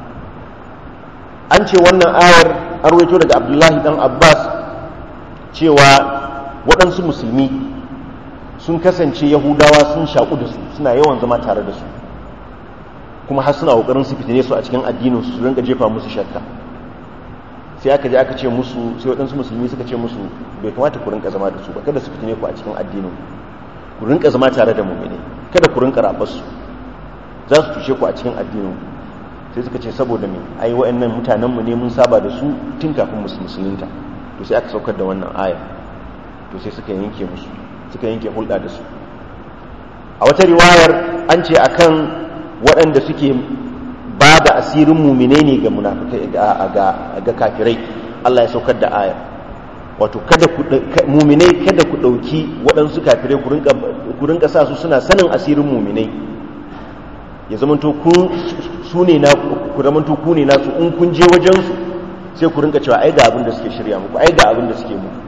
an ce wannan ayar an rawaito daga abdullahi dan abbas cewa waɗansu musulmi sun kasance yahudawa sun shaƙu da su suna yawan zama tare da su kuma har suna ƙoƙarin su fitine su a cikin addinin su rinka jefa musu shakka sai aka je aka ce musu sai waɗansu musulmi suka ce musu bai kamata ku rinka zama da su ba kada su fitine ku a cikin addinin ku rinka zama tare da mu'mini kada ku rinka rabar su za su tushe ku a cikin addinin sai suka ce saboda me ai wa'annan mutanen mu ne mun saba da su tun kafin musulunta to sai aka saukar da wannan aya to sai suka yanke musu suka yanke hulɗa da su a wata riwayar an ce akan waɗanda suke ba da asirin muminai ne ga munafikai ga kafirai Allah ya saukar da aya wato kada ku muminai kada ku ɗauki waɗansu kafirai ku rinka sa su suna sanin asirin muminai ya zamanto ku su ne na ku zamanto ku ne nasu in kun je wajen su sai ku rinka cewa ai ga abin da suke shirya muku ai ga abin da suke muku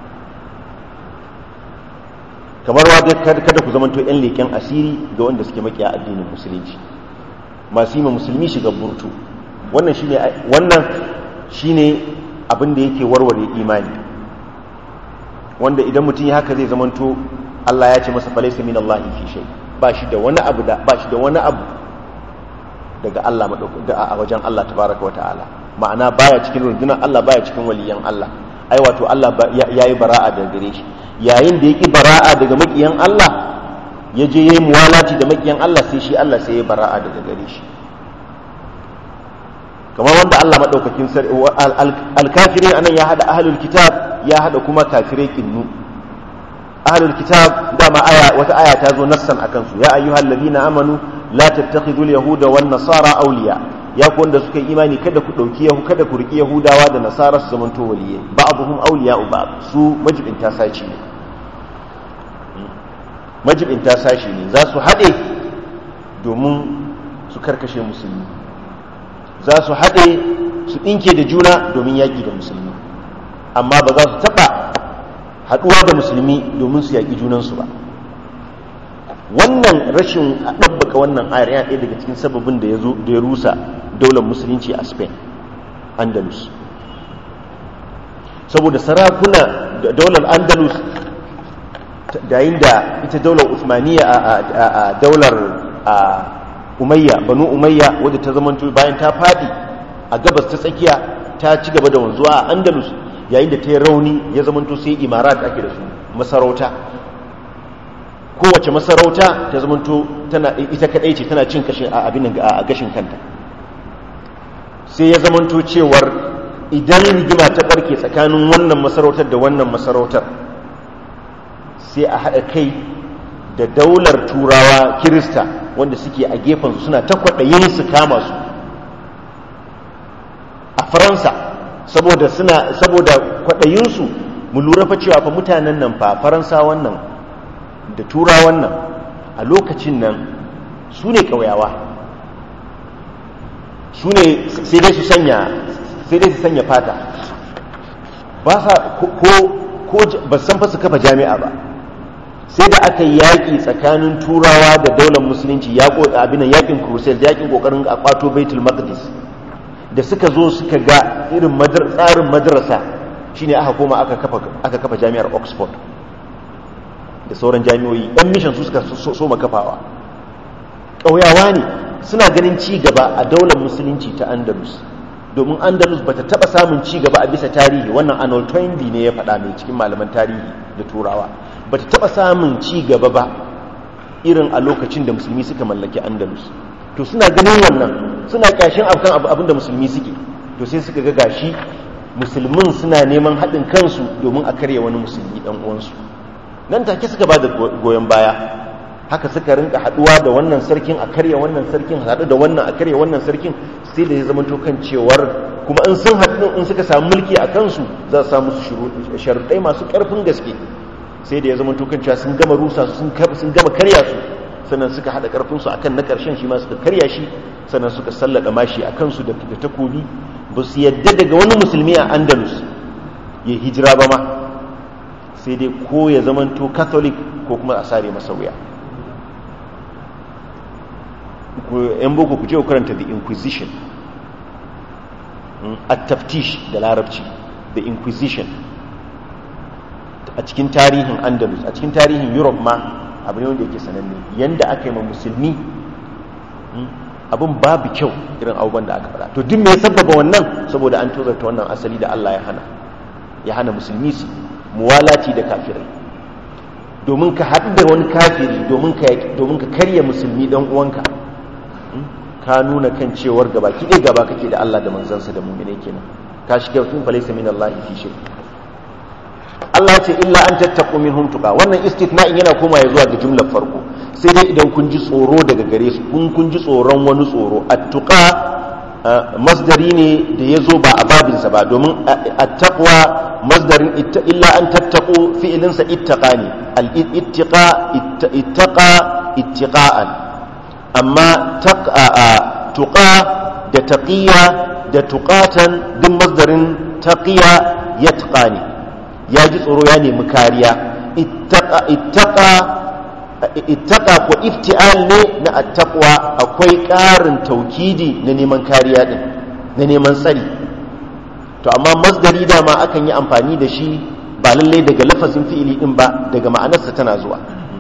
kamar wa kada ku zamanto yan leƙen asiri ga wanda suke makiya addinin musulunci masu yi ma musulmi shiga burtu wannan shine wannan shine abin da yake warware imani wanda idan mutum ya haka zai zamanto Allah ya ce masa falaisa min Allah fi shay ba shi da wani abu da ba shi da wani abu daga Allah a wajen Allah tabaraka wa ta'ala ma'ana baya cikin rundunar Allah baya cikin waliyan Allah ai wato Allah yayi bara'a daga gare shi yayin da yake bara'a daga makiyan Allah ya je yayi muwalati da makiyan Allah sai shi Allah sai ya bara'a daga gare shi kamar wanda Allah madaukakin sarki al-kafirin anan ya hada ahlul kitab ya hada kuma kafirai kinnu ahlul kitab dama aya wata aya ta zo nassan akan su ya ayyuhal ladina amanu la tattakhidul yahuda wan nasara awliya ya ku wanda suka yi imani kada ku dauki yahu kada ku riki yahudawa da nasara su zamanto waliye ba'dhum awliya'u ba'd su majibinta sashi ne majibinta sashi ne za su haɗe domin su karkashe musulmi za su haɗe su ɗinke da juna domin yaƙi da musulmi amma ba za su taɓa haɗuwa da musulmi domin su yaƙi junansu ba wannan rashin ɗabbaka wannan ayar yana ɗaya daga cikin sababin da ya rusa daular musulunci a spain andalus saboda sarakuna da daular andalus yayin da ita daular usmaniya a daular umayya banu umayya wadda ta zama bayan ta faɗi a gabas ta tsakiya ta ci gaba da wanzuwa a andalus yayin da ta yi rauni ya zama sai imarat ake da su masarauta kowace masarauta ta zamanto tana ita kadai ce tana cin kashin abin a gashin kanta sai ya zamanto cewar idan rigima ta barke tsakanin wannan masarautar da wannan masarautar sai a haɗa kai da daular turawa kirista wanda suke a gefensu suna ta kwaɗayin su kama su a faransa saboda suna saboda kwaɗayinsu mu lura fa cewa fa mutanen nan fa faransa wannan da tura wannan a lokacin nan su ne ƙauyawa su ne sai dai su sanya sai dai su sanya fata ba sa ko ko ba san fa su kafa jami'a ba sai da aka yi yaƙi tsakanin turawa da daular musulunci ya abin yaƙin crusade yaƙin ƙoƙarin a kwato baitul maqdis da suka zo suka ga irin tsarin madrasa shine aka koma aka kafa jami'ar oxford da sauran jami'oyi yan mishan su suka so kafawa ƙauyawa ne suna ganin ci gaba a daular musulunci ta andalus domin andalus bata taba samun ci gaba a bisa tarihi wannan arnold toynbee ne ya faɗa mai cikin malaman tarihi da turawa bata taba samun ci gaba ba irin a lokacin da musulmi suka mallaki andalus to suna ganin wannan suna kyashin akan abin da musulmi suke to sai suka ga gashi musulmin suna neman haɗin kansu domin a karya wani musulmi ɗan uwansu nan take suka ba da goyon baya haka suka rinka haɗuwa da wannan sarkin a karya wannan sarkin haɗu da wannan a karya wannan sarkin sai da ya zama to kan cewar kuma in sun haɗu in suka samu mulki a kansu za su samu su sharuɗai masu ƙarfin gaske sai da ya zama to kan cewa sun gama rusa sun gama karya su sannan suka haɗa ƙarfinsu a kan na ƙarshen shi ma suka karya shi sannan suka sallada mashi a kansu da takobi ba su yadda daga wani musulmi a andalus ya hijira ba ma sai dai ko ya zamanto catholic ko kuma a sare masa wuya yan boko ku je ku karanta the inquisition a taftish da larabci the inquisition a cikin tarihin andalus a cikin tarihin europe ma abu ne wanda yake sananne yanda aka yi ma musulmi abin babu kyau irin abubuwan da aka faɗa to duk me sababa wannan saboda an tozarta wannan asali da Allah ya hana ya hana musulmi su muwalati da kafirai domin ka haɗu da wani kafiri domin ka domin ka karya musulmi dan uwanka ka nuna kan cewar gaba ki dai gaba kake da Allah da manzansa da mu'mine kenan ka shiga tun falaysa min Allah fi shay Allah ya ce illa an tattaqu minhum tuqa wannan istithna'in yana komawa zuwa ga jumlar farko sai dai idan kun ji tsoro daga gare su kun kun ji tsoron wani tsoro attuqa masdari ne da ya zo ba a babinsa ba domin attaqwa masdarin illa an tattaqu fi'ilinsa ittaqa ne al-ittiqa ittaqa ittiqa'an amma tuqa da taqiya da tuqatan duk masdarin taqiya yatqa ne ya ji tsoro ya nemi kariya ittaqa ittaqa ittaka ko iftial ne na attaqwa akwai ƙarin taukidi na neman kariya din na neman tsari to amma masdari dama akan yi amfani da shi ba lalle daga lafazin fi'ili din ba daga ma'anarsa tana zuwa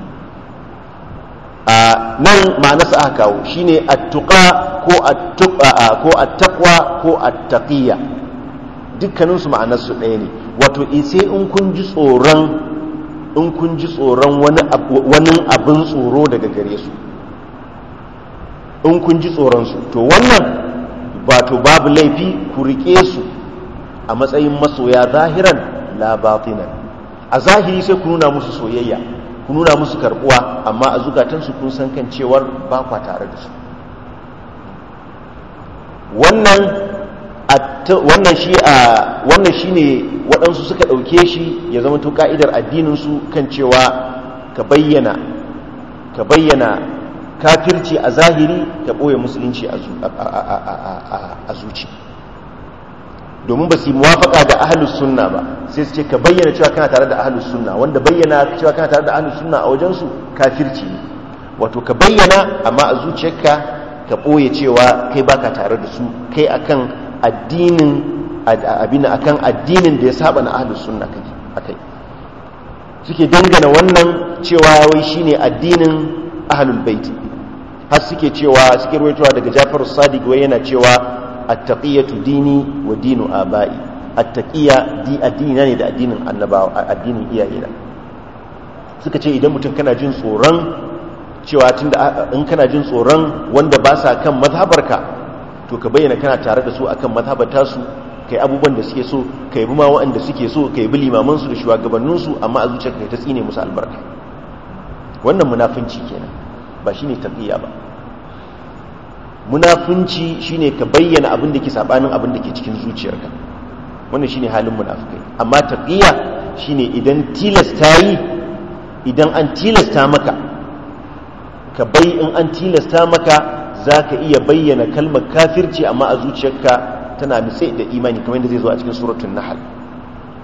a nan ma'anarsa aka kawo shine attuqa ko attuqa ko attaqwa ko attaqiyya dukkanin su ma'anarsu ɗaya ne wato sai in kun ji tsoron in kun ji tsoron wani abin tsoro daga gare su in kun ji tsoronsu to wannan to babu laifi ku rike su a matsayin masoya zahiran labatinan a zahiri sai ku nuna musu soyayya ku nuna musu karbuwa amma a zukatansu kun san kan cewar ba kwa tare da su wannan wannan shi a wannan shine waɗansu suka ɗauke shi ya zama to ka'idar addininsu kan cewa ka bayyana ka bayyana kafirci a zahiri ka ɓoye musulunci a zuci domin ba su yi muwafaka da ahalus sunna ba sai su ce ka bayyana cewa kana tare da ahalus sunna wanda bayyana cewa kana tare da ahalus sunna a wajensu kafirci ne wato ka bayyana amma a zuciyarka ka ɓoye cewa kai baka tare da su kai akan addinin abin akan addinin da ya saba na ahlus sunna akai suke dangana wannan cewa wai shine addinin ahlul bait har suke cewa suke ruwaitowa daga Jafar Sadiq wai yana cewa at-taqiyatu dini wa dinu abai at-taqiya di addini ne da addinin annabawa addinin iyayena suka ce idan mutum kana jin tsoron cewa tunda in kana jin tsoron wanda ba sa kan mazhabarka to ka bayyana kana tare da su akan mazhabata su kai abubuwan da suke so kai bi ma waɗanda suke so kai bi limaman su da shugabannin su amma a zuciyar kai ta tsine musu albarka wannan munafunci kenan ba shine taqiya ba munafunci shine ka bayyana abin da ke sabanin abin da ke cikin zuciyarka wannan shine halin munafikai amma taqiya shine idan tilasta yi idan an tilasta maka ka bai in an tilasta maka za ka iya bayyana kalmar kafirci amma a zuciyarka tana nutse da imani kamar yadda zai zo a cikin suratun nahal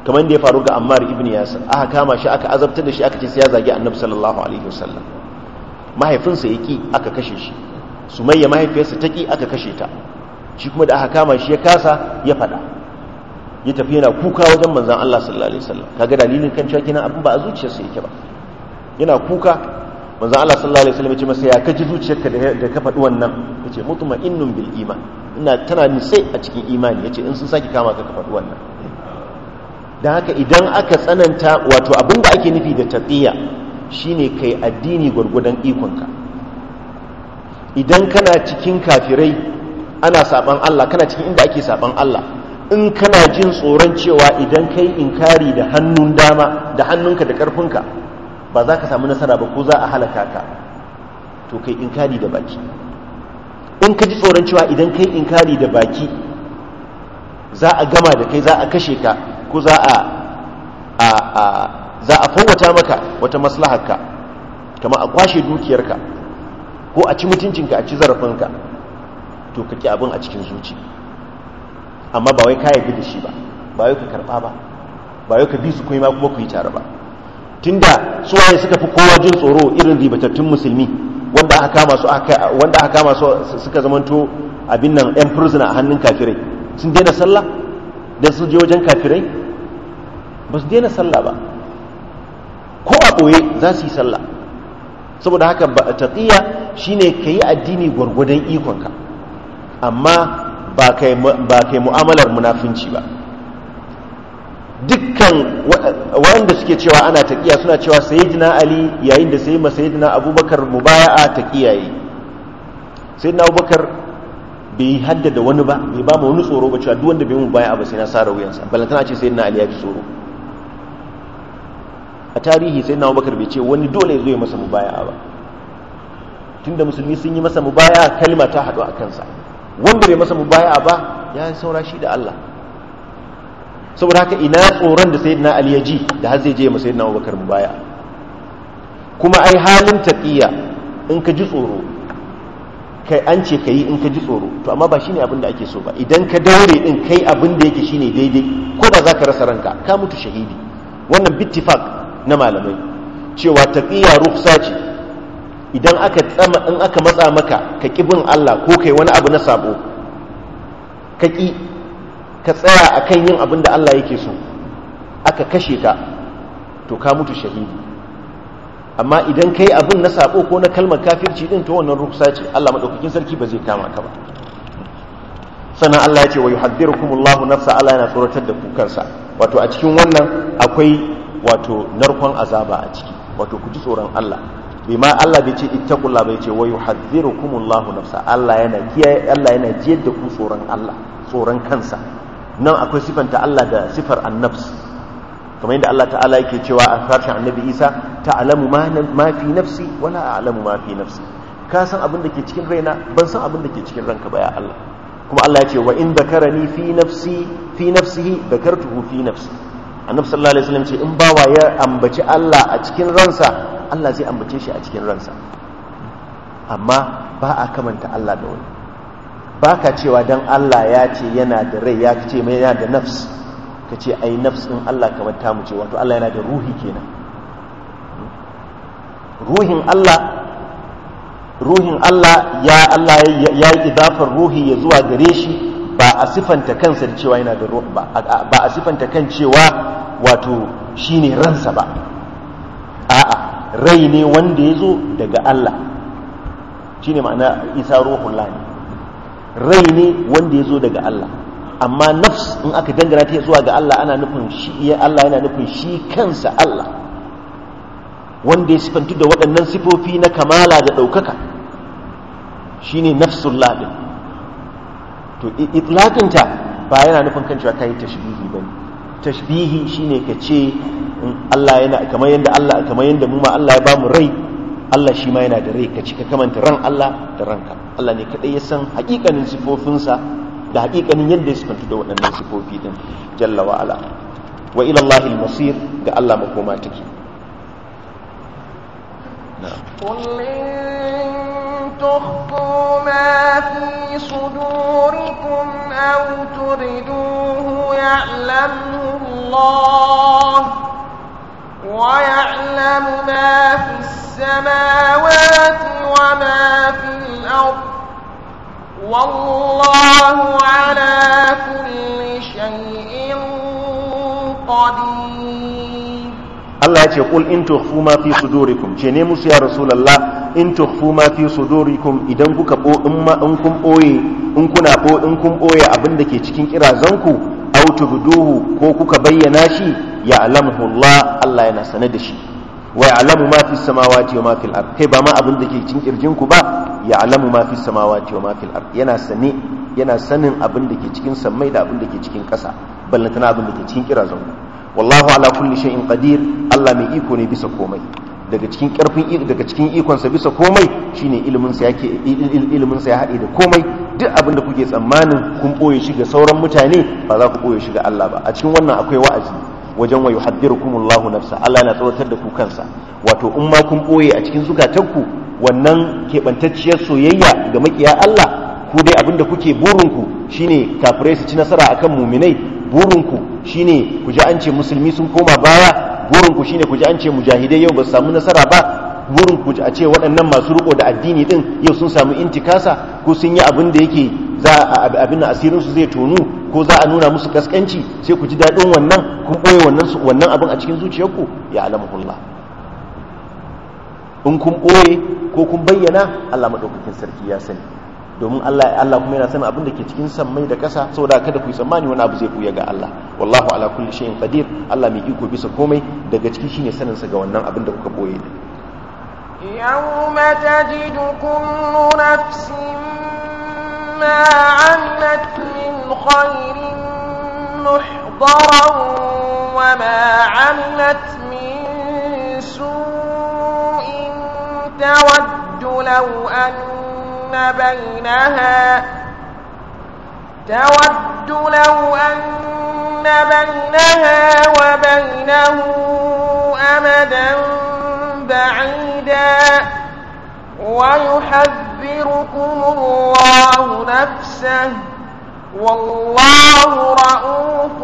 kamar da ya faru ga Ammar ibn Yasir aka kama shi aka azabtar da shi aka ce sai ya zagi Annabi sallallahu alaihi wasallam mahaifinsa yaki aka kashe shi Sumayya mahaifiyarsa taki aka kashe ta shi kuma da aka kama shi ya kasa ya fada ya tafi yana kuka wajen manzon Allah sallallahu alaihi wasallam kaga dalilin kan cewa kina abin ba a zuciyarsa yake ba yana kuka manzon Allah sallallahu alaihi wasallam ya ce masa ya kaji zuciyarka da ka faɗi wannan yace mutma'innun bil iman ina tana nitse a cikin imani yace in sun saki kama ka ka faɗi wannan dan haka idan aka tsananta wato abin da ake nufi da taqiya shine kai addini gurgudan ikonka idan kana cikin kafirai ana saban Allah kana cikin inda ake saban Allah in kana jin tsoron cewa idan kai inkari da hannun dama da hannunka da karfinka ba za ka samu nasara ba ko za a halaka ka to kai inkari da baki in ka ji tsoron cewa idan kai inkari da baki za a gama da kai za a kashe ka ko za a a a za a fawwata maka wata maslaharka kama a kwashe dukiyarka ko a ci mutuncinka a ci zarafinka to ka ki abin a cikin zuci amma ba wai ka yarda da shi ba ba wai ka karba ba ba wai ka bi su kuma kuma ku yi tare ba tunda su waye suka fi kowa jin tsoro irin ribatattun musulmi wanda aka kama su wanda aka kama su suka zamanto abin nan yan prisoner a hannun kafirai sun daina sallah dan su je wajen kafirai ba su daina sallah ba ko a ɓoye za su yi sallah saboda haka taqiya shine kayi addini gwargwadon ikonka amma ba kai mu'amalar munafinci ba dukkan wanda suke cewa ana taqiya suna cewa sayyidina ali yayin da sai sayyidina abubakar mubaya'a taqiya yi sayyidina abubakar bai haddada wani ba bai ba mu wani tsoro ba cewa duk wanda bai mu baya ba sai na sara wuyansa balantana ce sayyidina ali ya ji tsoro a tarihi sayyidina abubakar bai ce wani dole ya zo ya masa mubaya'a ba tunda musulmi sun yi masa mubaya'a kalma ta haɗu a kansa wanda bai masa mubaya'a ba ya saura shi da Allah saboda haka ina tsoron da sayyidina ali ya ji da har zai je masa sayyidina abubakar mubaya'a kuma ai halin taqiya in ka ji tsoro kai an ce ka yi in ka ji tsoro to amma ba shine abin da ake so ba idan ka daure din kai abin da yake shine daidai ko da zaka rasa ranka ka mutu shahidi wannan bittifaq na malamai cewa taqiya ruksa ce idan aka tsama in aka matsa maka ka ki bin Allah ko kai wani abu na sabo ka ki ka tsaya akan yin abin da Allah yake so aka kashe ka to ka mutu shahidi amma idan kai abin na sabo ko na kalmar kafirci din to wannan ruksa ce Allah madaukakin sarki ba zai kama ka ba sannan Allah ya ce wa yuhaddirukumullahu nafsa Allah yana tsoratar da ku kansa wato a cikin wannan akwai wato narkon azaba a ciki wato ku ji tsoron Allah bai ma Allah bai ce ittaqullah bai ce wa yuhaddirukumullahu nafsa Allah yana kiyaye Allah yana jiyar da ku tsoron Allah tsoron kansa nan akwai sifanta Allah da sifar annabs kamar yadda Allah ta'ala yake cewa a harshen annabi Isa ta'lamu ma fi nafsi wala a'lamu ma fi nafsi ka san abin da ke cikin raina ban san abin da ke cikin ranka ba ya Allah kuma Allah ya ce wa in dakarani fi nafsi fi nafsihi dakartuhu fi nafsi annabi sallallahu alaihi wasallam ce in bawa ya ambaci Allah a cikin ransa Allah zai ambace shi a cikin ransa amma ba a kamanta Allah da wani ba ka cewa dan Allah ya ce yana da rai ya ce mai yana da nafs ka ce ai nafs in Allah kamar tamu ce wato Allah yana da ruhi kenan ruhin Allah ruhin Allah ya Allah ya yi idafar ruhi ya zuwa gare shi ba a sifanta kansa da cewa yana da ruhi ba ba a sifanta kan cewa wato shine ransa ba a'a rai ne wanda ya zo daga Allah shine ma'ana isa ruhun ne rai ne wanda ya zo daga Allah amma nafs in aka dangana ta zuwa ga Allah ana nufin shi Allah yana nufin shi kansa Allah wanda ya sifantu da waɗannan sifofi na kamala da ɗaukaka shine nafsullah din to itlaqinta ba yana nufin kan cewa kai tashbihi bane tashbihi shine ka ce Allah yana kamar yanda Allah kamar yanda mu ma Allah ya bamu rai Allah shi ma yana da rai ka cika kamanta ran Allah da ranka Allah ne kadai ya san hakikanin sifofinsa da hakikanin yadda ya sifantu da waɗannan sifofi din jalla wa ala wa ila Allahil masir ga Allah makoma take قل إن تخفوا ما في صدوركم أو تبدوه يعلمه الله الأرض والله على كل شيء قدير Allah ya ce qul in tukhfu ma fi sudurikum ce ne musu ya rasulullah in tukhfu ma fi sudurikum idan kuka bo in ma in kun boye in kuna bo in kun boye abin da ke cikin kirazanku aw tubduhu ko kuka bayyana shi ya alamu Allah Allah yana sane da shi wa ya'lamu ma fi samawati wa ma fil ard kai ba ma abin da ke cikin kirjinku ba ya alamu ma fi samawati wa ma fil ard yana sane yana sanin abin da ke cikin sammai da abin da ke cikin ƙasa ballantana abin da ke cikin kirazanku wallahu ala kulli shay'in qadir Allah mai iko ne bisa komai daga cikin karfin daga cikin ikon sa bisa komai shine ilimin sa yake ilimin sa ya hade da komai duk abin da kuke tsammanin kun boye shi ga sauran mutane ba za ku boye shi ga Allah ba a cikin wannan akwai wa'azi wajen wa yuhaddirukumullahu nafsa Allah yana tsawatar da ku kansa wato in ma kun boye a cikin zukatanku wannan kebantacciyar soyayya ga makiya Allah ku dai abin da kuke burinku shine kafirai su ci nasara akan muminai burinku shine ku ji an ce musulmi sun koma baya burinku shine ku ji an ce mujahidai yau ba su samu nasara ba burinku a ce waɗannan masu riko da addini din yau sun samu intikasa ko sun yi abin da yake za a abin da asirin su zai tonu ko za a nuna musu kaskanci sai ku ji daɗin wannan kun ɓoye wannan wannan abin a cikin zuciyarku ya alamuhullah in kun ɓoye ko kun bayyana Allah maɗaukakin sarki ya sani domin Allah Allah kuma yana sanin abin da ke cikin sammai da ƙasa saboda kada ku yi tsammani wani abu zai buya ga Allah wallahu ala kulli shay'in qadir Allah mai iko bisa komai daga ciki shine sanin sa ga wannan abin da kuka boye da يوم تجد كل نفس ما عملت من خير محضرا وما عملت من سوء تود لو أن بينها تود لو أن بينها وبينه أمدا بعيدا ويحذركم الله نفسه والله رؤوف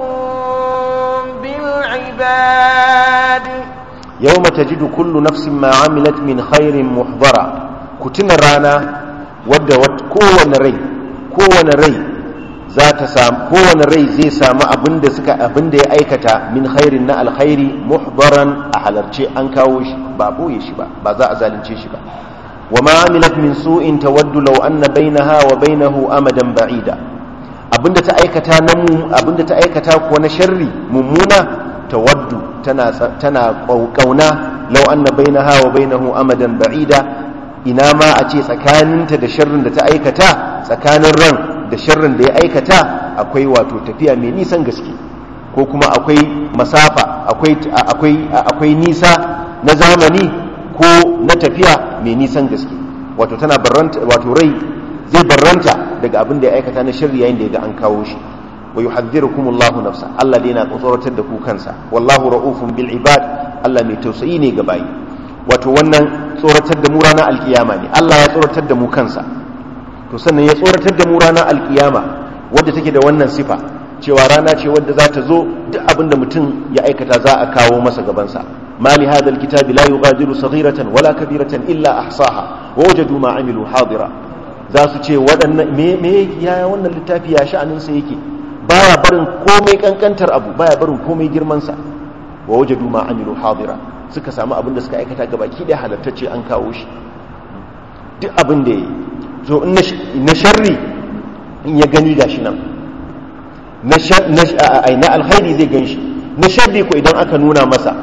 بالعباد يوم تجد كل نفس ما عملت من خير محضرا كتن رانا wadda kowane rai kowane rai za ta samu kowane rai zai samu abinda suka abinda ya aikata min khairin na alkhairi muhdaran a halarce an kawo shi ba boye shi ba ba za a zalunce shi ba wa ma amilat min su'in tawaddu law anna bainaha wa bainahu amadan ba'ida abinda ta aikata na mu abinda ta aikata kuwa na sharri mummuna tawaddu tana tana kauna law anna bainaha wa bainahu amadan ba'ida ina ma a ce tsakaninta da sharrin da ta aikata tsakanin ran da sharrin da ya aikata akwai wato tafiya mai nisan gaske ko kuma akwai masafa akwai akwai akwai nisa na zamani ko na tafiya mai nisan gaske wato tana barranta wato rai zai barranta daga abin da ya aikata na sharri yayin da ya ga an kawo shi wa yuhadhdhirukumullahu nafsa Allah dai yana tsoratar da ku kansa wallahu raufun bil ibad Allah mai tausayi ne ga bayi wato wannan tsoratar da mu ranar alkiyama ne Allah ya tsoratar da mu kansa to sannan ya tsoratar da mu ranar alkiyama wadda take da wannan sifa cewa rana ce wadda za ta zo duk abin da mutum ya aikata za a kawo masa gabansa mali hadha alkitabi la yughadiru saghiratan wala kabiratan illa ahsaha wa wajadu ma amilu hadira za su ce waɗannan me me ya wannan littafi ya sha'anin sa yake baya barin komai kankantar abu baya barin komai girman sa wa wajadu ma amilu hadira suka samu abin da suka aikata ga baki da halattacce an kawo shi duk abin da ya yi so na sharri in ya gani gashi nan na alkhairi zai gan shi na sharri ko idan aka nuna masa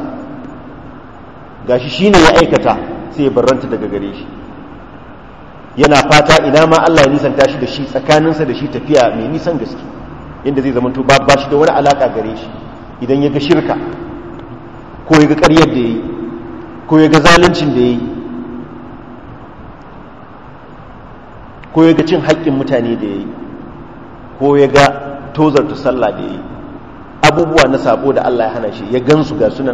gashi shi ne ya aikata sai ya barranta daga gare shi yana fata ina ma Allah ya nisanta shi da shi tsakaninsa da shi tafiya mai nisan gaske inda zai zamanto ba shi da wani alaka gare shi idan ya ga shirka ko ya ga ƙaryar da ya yi ko ya ga zaluncin da ya yi ko ya ga cin haƙƙin mutane da ya yi ko ya ga tozarta sallah da ya yi abubuwa na sabo da Allah ya hana shi ya gansu ga sunan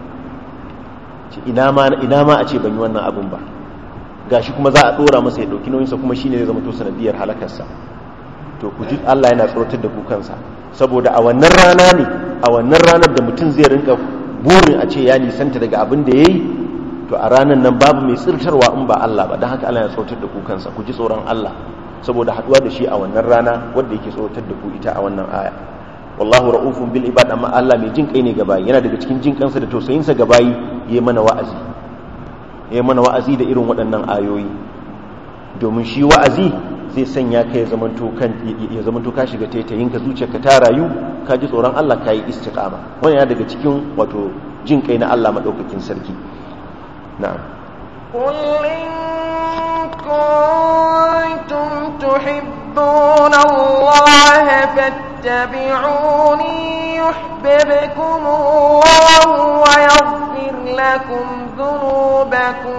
ina ma a ce ban yi wannan abin ba ga shi kuma za a ɗora masa ya ɗauki nauyinsa kuma shi ne zai zama to sanadiyar halakarsa to ku ji Allah yana tsoratar da ku kansa saboda a wannan rana ne a wannan ranar da mutum zai rinka burin a ce ya nisanta daga abin da ya yi to a ranar nan babu mai tsirtarwa in ba Allah ba don haka Allah ya tsotar da ku kansa ku ji tsoron Allah saboda haduwa da shi a wannan rana wanda yake tsotar da ku ita a wannan aya wallahu ra'ufun bil ibad amma Allah mai jin kai ne ga bayi yana daga cikin jin kansa da tausayinsa ga bayi yayi mana wa'azi yayi mana wa'azi da irin waɗannan ayoyi domin shi wa'azi zai sanya ka ya zamanto kan ya zamanto ka shiga taitayin ka zuciyarka ta rayu ka ji tsoron Allah ka yi istiqama wannan yana daga cikin wato jin kai na Allah madaukakin sarki na'am قل إن كنتم تحبون الله فاتبعوني يحببكم الله ويغفر لكم ذنوبكم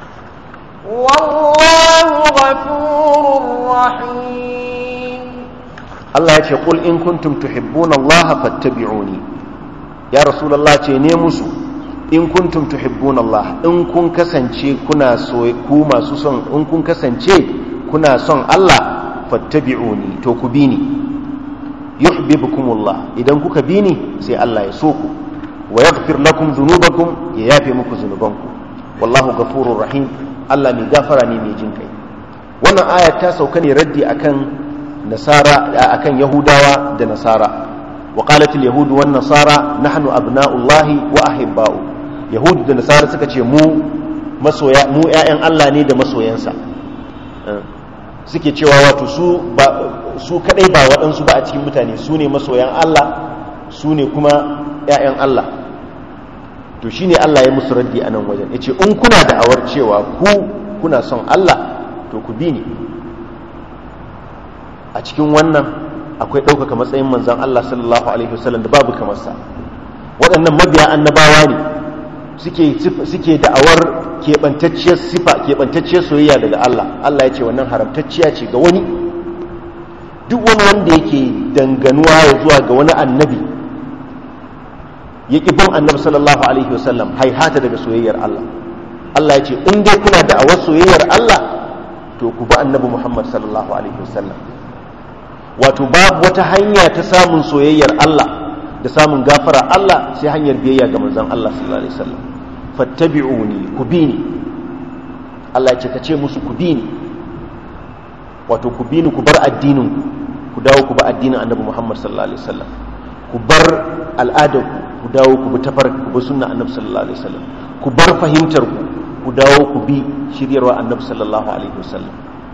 والله غفور رحيم Allah ya ce qul in kuntum tuhibbuna Allah fattabi'uni ya rasulullah ce ne musu in kuntum tuhibbuna Allah in kun kasance kuna so ku masu son in kun kasance kuna son Allah fattabi'uni to ku bi ni yuhibbukumullah idan kuka bi ni sai Allah ya so ku wa yaghfir lakum dhunubakum ya yafe muku zunubanku wallahu ghafurur rahim Allah mai gafara ne mai jin kai wannan aya ta sauka ne raddi akan nasara akan yahudawa da nasara wa qalat al yahud wan nasara nahnu abna'ullahi wa ahibba'u yahud da nasara suka ce mu masoya mu ƴaƴan Allah ne da masoyansa suke cewa wato su ba su kadai ba waɗansu ba a cikin mutane su ne masoyan Allah su ne kuma ƴaƴan Allah to shine Allah ya musu raddi a nan wajen yace in kuna da awar cewa ku kuna son Allah to ku bi ni a cikin wannan akwai ɗaukaka matsayin manzan Allah sallallahu alaihi wasallam da babu kamar sa waɗannan mabiya annabawa ne suke suke da'awar keɓantacciyar sifa keɓantacciyar soyayya daga Allah Allah ya ce wannan haramtacciya ce ga wani duk wani wanda yake danganuwa ya zuwa ga wani annabi ya ƙi bin annabi sallallahu alaihi wasallam haihata daga soyayyar Allah Allah ya ce in dai kuna da'awar soyayyar Allah to ku bi annabi Muhammad sallallahu alaihi wasallam wato babu wata hanya ta samun soyayyar Allah da samun gafara Allah sai hanyar biyayya ga manzon Allah sallallahu alaihi wasallam fattabi'uni ku bi ni Allah ya ce ka ce musu ku bi ni wato ku bi ni ku bar addinin ku dawo ku bi addinin annabi Muhammad sallallahu alaihi wasallam ku bar al'adar ku dawo ku bi tafar ku bi sunna annabi sallallahu alaihi wasallam ku bar fahimtar ku ku dawo ku bi shiryarwa annabi sallallahu alaihi wasallam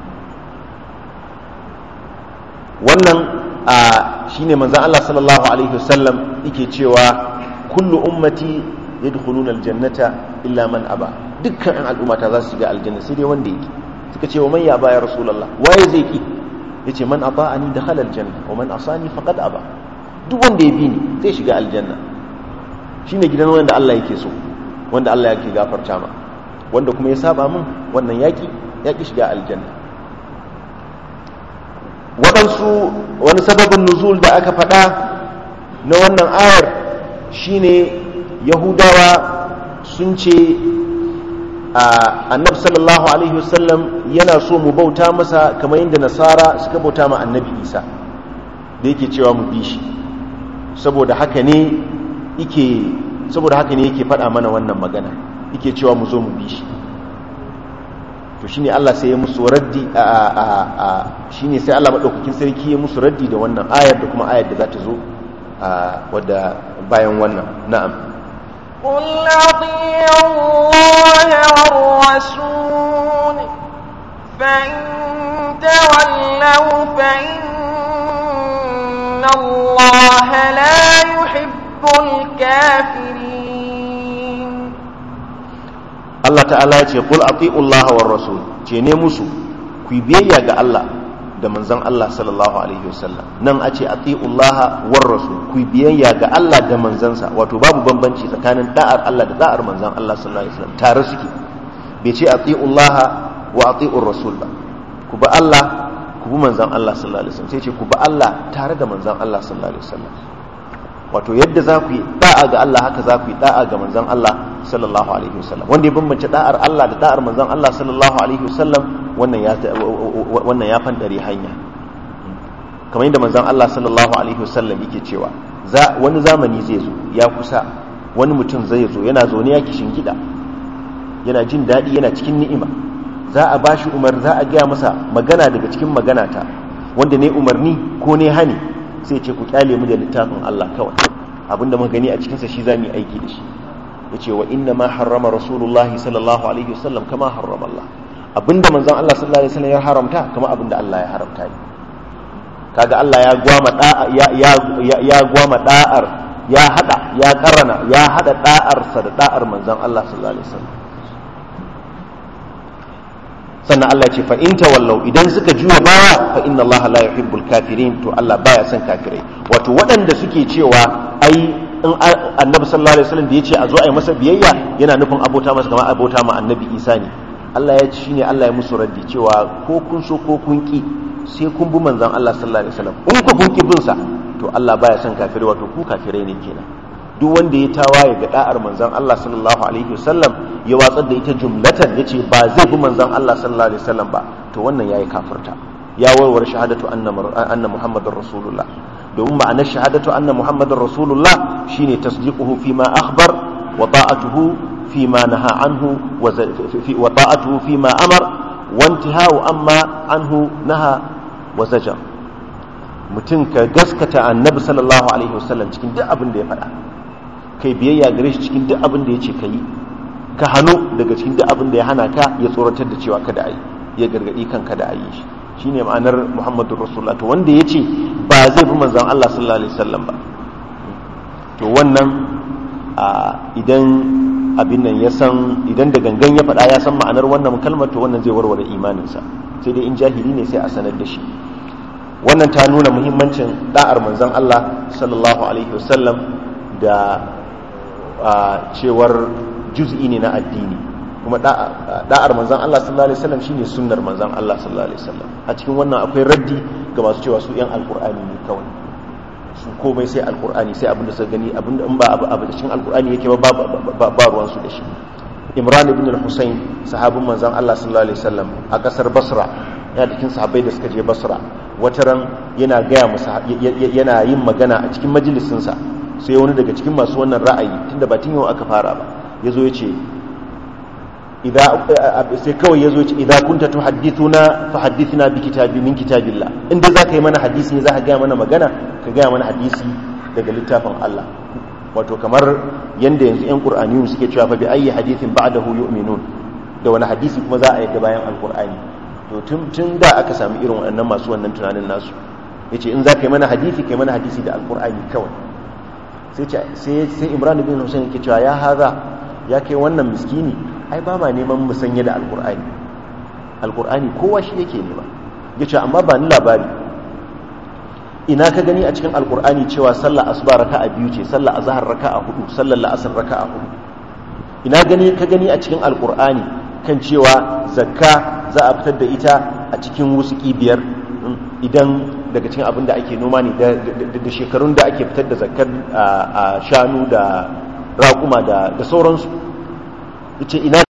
wannan a shine manzon Allah sallallahu alaihi wasallam yake cewa kullu ummati yadkhuluna aljannata illa man aba dukkan an al'ummata za su shiga aljanna sai dai wanda yake suka ce wa man ya ba ya rasulullah waye zai ki yace man ata'ani dakhala aljanna wa man asani faqad aba duk wanda ya bi ni zai shiga aljanna shine gidan wanda Allah yake so wanda Allah yake gafarta ma wanda kuma ya saba min wannan yaki yaki shiga aljanna waɗansu wani sababin nuzul da aka faɗa na wannan ayar shine yahudawa sun ce annabi sallallahu alaihi wasallam yana so mu bauta masa kamar yadda nasara suka bauta ma annabi isa da yake cewa mu bi shi saboda haka ne yake saboda haka ne yake faɗa mana wannan magana yake cewa mu zo mu bi shi to shine Allah sai ya musu raddi a a a shine sai Allah madaukakin sarki ya musu raddi da wannan ayar da kuma ayar da za ta zo a wadda bayan wannan na'am قل أطيعوا الله والرسول فإن تولوا فإن الله لا يحب الكافرين Allah ta'ala ya ce qul ati'u Allah war rasul ce ne musu ku yi biyayya ga Allah da manzon Allah sallallahu alaihi wasallam nan a ce ati'u Allah war rasul ku yi biyayya ga Allah da manzansa wato babu bambanci tsakanin da'ar Allah da da'ar manzon Allah sallallahu alaihi wasallam tare suke bai ce ati'u Allah wa ati'u rasul ba ku bi Allah ku bi manzon Allah sallallahu alaihi wasallam sai ce ku bi Allah tare da manzon Allah sallallahu alaihi wasallam wato yadda za ku yi da'a ga Allah haka za ku yi da'a ga manzon Allah sallallahu alaihi wasallam wanda ya bambance da'ar Allah da da'ar manzon Allah sallallahu alaihi wasallam wannan ya wannan ya fandare hanya kamar yadda manzon Allah sallallahu alaihi wasallam yake cewa za wani zamani zai zo ya kusa wani mutum zai zo yana zaune ya kishin gida yana jin daɗi yana cikin ni'ima za a bashi umar za a gaya masa magana daga cikin magana ta wanda ne umarni ko ne hani sai ce ku kyale mu da littafin Allah kawai abinda muka gani a cikinsa shi za mu yi aiki da shi ya ce wa inna ma harrama rasulullah sallallahu alaihi wasallam kama harrama Allah abinda manzon Allah sallallahu alaihi wasallam ya haramta kama abinda Allah ya haramta ne kaga Allah ya gwama da'a ya ya ya gwama da'ar ya hada ya karana ya hada da'ar sa da da'ar manzon Allah sallallahu alaihi wasallam sannan Allah ce fa in tawallau idan suka juya baya fa inna Allah la yuhibbul kafirin to Allah baya son kafirai wato waɗanda suke cewa ai in annabi sallallahu alaihi wasallam da yace a zo a yi masa biyayya yana nufin abota masa kamar abota ma annabi Isa ne Allah ya ci shine Allah ya musu raddi cewa ko kun so ko kun ki sai kun bi manzon Allah sallallahu alaihi wasallam in ku kun ki bin sa to Allah baya son kafirai wato ku kafirai ne kenan duk wanda ya tawaye ga da'ar manzon Allah sallallahu alaihi wasallam ya watsar da ita jumlatan yace ba zai bi manzon Allah sallallahu alaihi wasallam ba to wannan yayi kafirta ya warware shahadatu anna anna muhammadar rasulullah domin ma'anar shahadatu anna muhammadar rasulullah shine tasdiquhu fi ma akhbar wa ta'atuhu fi ma naha anhu wa ta'atuhu fi ma amar wa intihau amma anhu naha wa zajar mutum ka gaskata annabi sallallahu alaihi wasallam cikin duk abin da ya faɗa kai biyayya gare shi cikin duk abin da ya ce ka yi ka hannu daga cikin duk abin da ya hana ka ya tsoratar da cewa kada a yi ya gargaɗi kan kada a yi shi shine ma'anar muhammadu rasulullah to wanda ya ce ba zai bi manzan allah sallallahu alaihi wasallam ba to wannan idan abin nan ya san idan da gangan ya faɗa ya san ma'anar wannan kalmar to wannan zai warware imaninsa sai dai in jahili ne sai a sanar da shi wannan ta nuna muhimmancin da'ar manzan allah sallallahu alaihi wasallam da cewar juz'i ne na addini kuma da'ar manzan Allah sallallahu alaihi wasallam shine sunnar manzan Allah sallallahu alaihi wasallam a cikin wannan akwai raddi ga masu cewa su yan alqur'ani ne kawai su komai sai alqur'ani sai abinda suka gani abinda in ba abu abu cikin alqur'ani yake ba ba ruwan su da shi Imran ibn al-Husayn sahabin manzan Allah sallallahu alaihi wasallam a kasar Basra yana cikin sahabbai da suka je Basra wataran yana gaya masa yana yin magana a cikin majalisinsa sai wani daga cikin masu wannan ra'ayi tunda ba tun yau aka fara ba ya zo ya ce sai kawai ya zo ya ce idan kunta tu haddithuna fa haddithna bi kitabi min kitabillah inda za ka yi mana hadisi ne za ka gaya mana magana ka gaya mana hadisi daga littafin Allah wato kamar yanda yanzu yan qur'aniyun suke cewa fa bi ayyi hadithin ba'dahu yu'minun da wani hadisi kuma za a yi bayan alqur'ani to tun tun da aka sami irin waɗannan masu wannan tunanin nasu yace in za ka yi mana hadisi kai mana hadisi da alqur'ani kawai sai imran bin hussein yake cewa ya haza ya kai wannan miskini ai ba ma neman musanya da alkur'ani alkur'ani kowa shi yake nema ya ce amma ba ni labari ina ka gani a cikin alkur'ani cewa sallar asuba raka a biyu ce sallar azahar raka a hudu sallar la'asar raka a hudu ina gani ka gani a cikin alkur'ani kan cewa zakka za a fitar da ita a cikin wusuki biyar idan daga cikin abin da ake noma ne da shekarun da ake fitar da zakar a shanu da raƙuma da sauransu ita ina